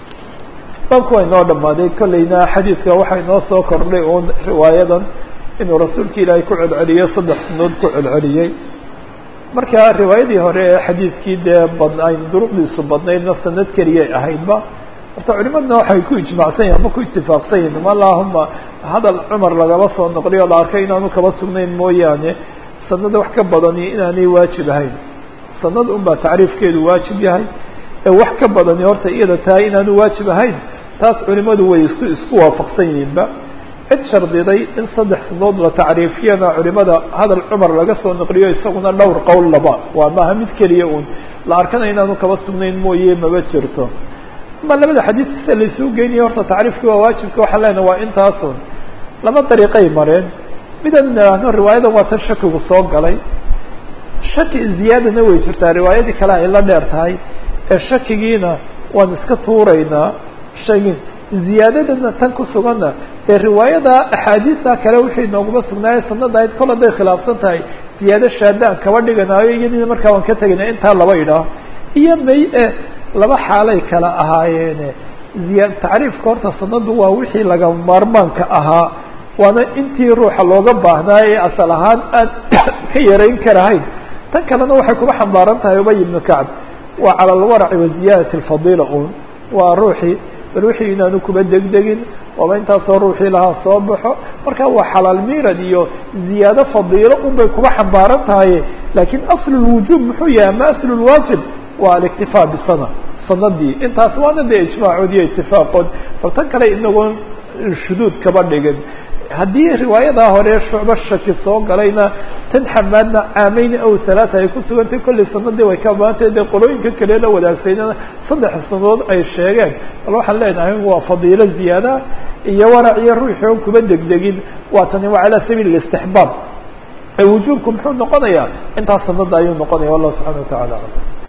baabku waa inoo dhamaaday kolleyna xadiidka waxaa inoo soo kordhay uun riwaayadan inuu rasuulka ilaahay ku celceliyey saddex sunood ku celceliyey marka riwaayadii hore ee xadiidkii dee bad ayn duruqdiisu badnaydna sanad keliyay ahaydba horta culimadna waxay ku ijmaacsan yihin ama ku itifaaqsan yihin allahuma hadal cumar lagaba soo noqliy oo la arkay inaanu kaba sugnayn mooyaane sanada wax ka badani inaanay waajib ahayn sanad un baa tacriifkeedu waajib yahay ee wax ka badani horta iyada tahay inaanu waajib ahayn taas culimadu way isku isku waafaqsan yihiinba cid shardiday in saddex sanadood la tacriifiyana culimada hadal cumar laga soo naqliyo isaguna dhowr qowl laba waa maaha mid keliya un la arkana inaanu kaba sugnayn mooye maba jirto ama labada xadiis sida laisuu geynayo horta tacriifki waa waajibka waxaan leenaha waa intaasun laba dariiqay mareen midaan idhaahno riwaayadan waa tan shakigu soo galay shaki ziyaadana way jirtaa riwaayadii kale ay la dheer tahay ee shakigiina waan iska tuuraynaa shagi ziyaadadana tan ku suganna ee riwaayada axaadiista kale wixii nooguma sugnaaye sanada ayd kol hadday khilaafsan tahay ziyaado shaada aan kaba dhiganaayo iyadina markaa waan ka tegayna intaa laba idhaah iyo may e laba xaalay kala ahaayeene ziya tacriifka horta sanadu waa wixii laga maarmaanka ahaa waana intii ruuxa looga baahnaa ee asal ahaan aan ka yarayn karahayn tan kalena waxay kuba xambaaran tahay ubay ibnu kacb waa cala alwaraci wa ziyaadati alfadiila un waa ruuxii bal wixii inaanu kuba degdegin waaba intaasoo ruuxii lahaa soo baxo marka waa xalaal miirad iyo ziyaado fadiilo un bay kuba xambaaran tahaye laakiin aslu lwujuub muxuu yahay ama aslu lwaajib waa aliktifaa bisana sanadii intaas waana dee ijmaacood iyo itifaaqood bal tan kale inagoon shuduud kaba dhigin haddii riwaayadaa hore shucbo shaki soo galayna tan xamaadna caameyni aw halaata ay ku sugantay kollay sanadii way ka baantay dee qolooyinka kale la wadaagsaynana saddex sanadood ay sheegeen bal waxaan leenahay waa fadiilo ziyaada iyo warac iyo ruuxi oon kuba degdegin waa tani waa calaa sabiil istixbaab ee wujuubku muxuu noqonayaa intaas sanada ayuu noqonaya wallahu subxana wa tacala alam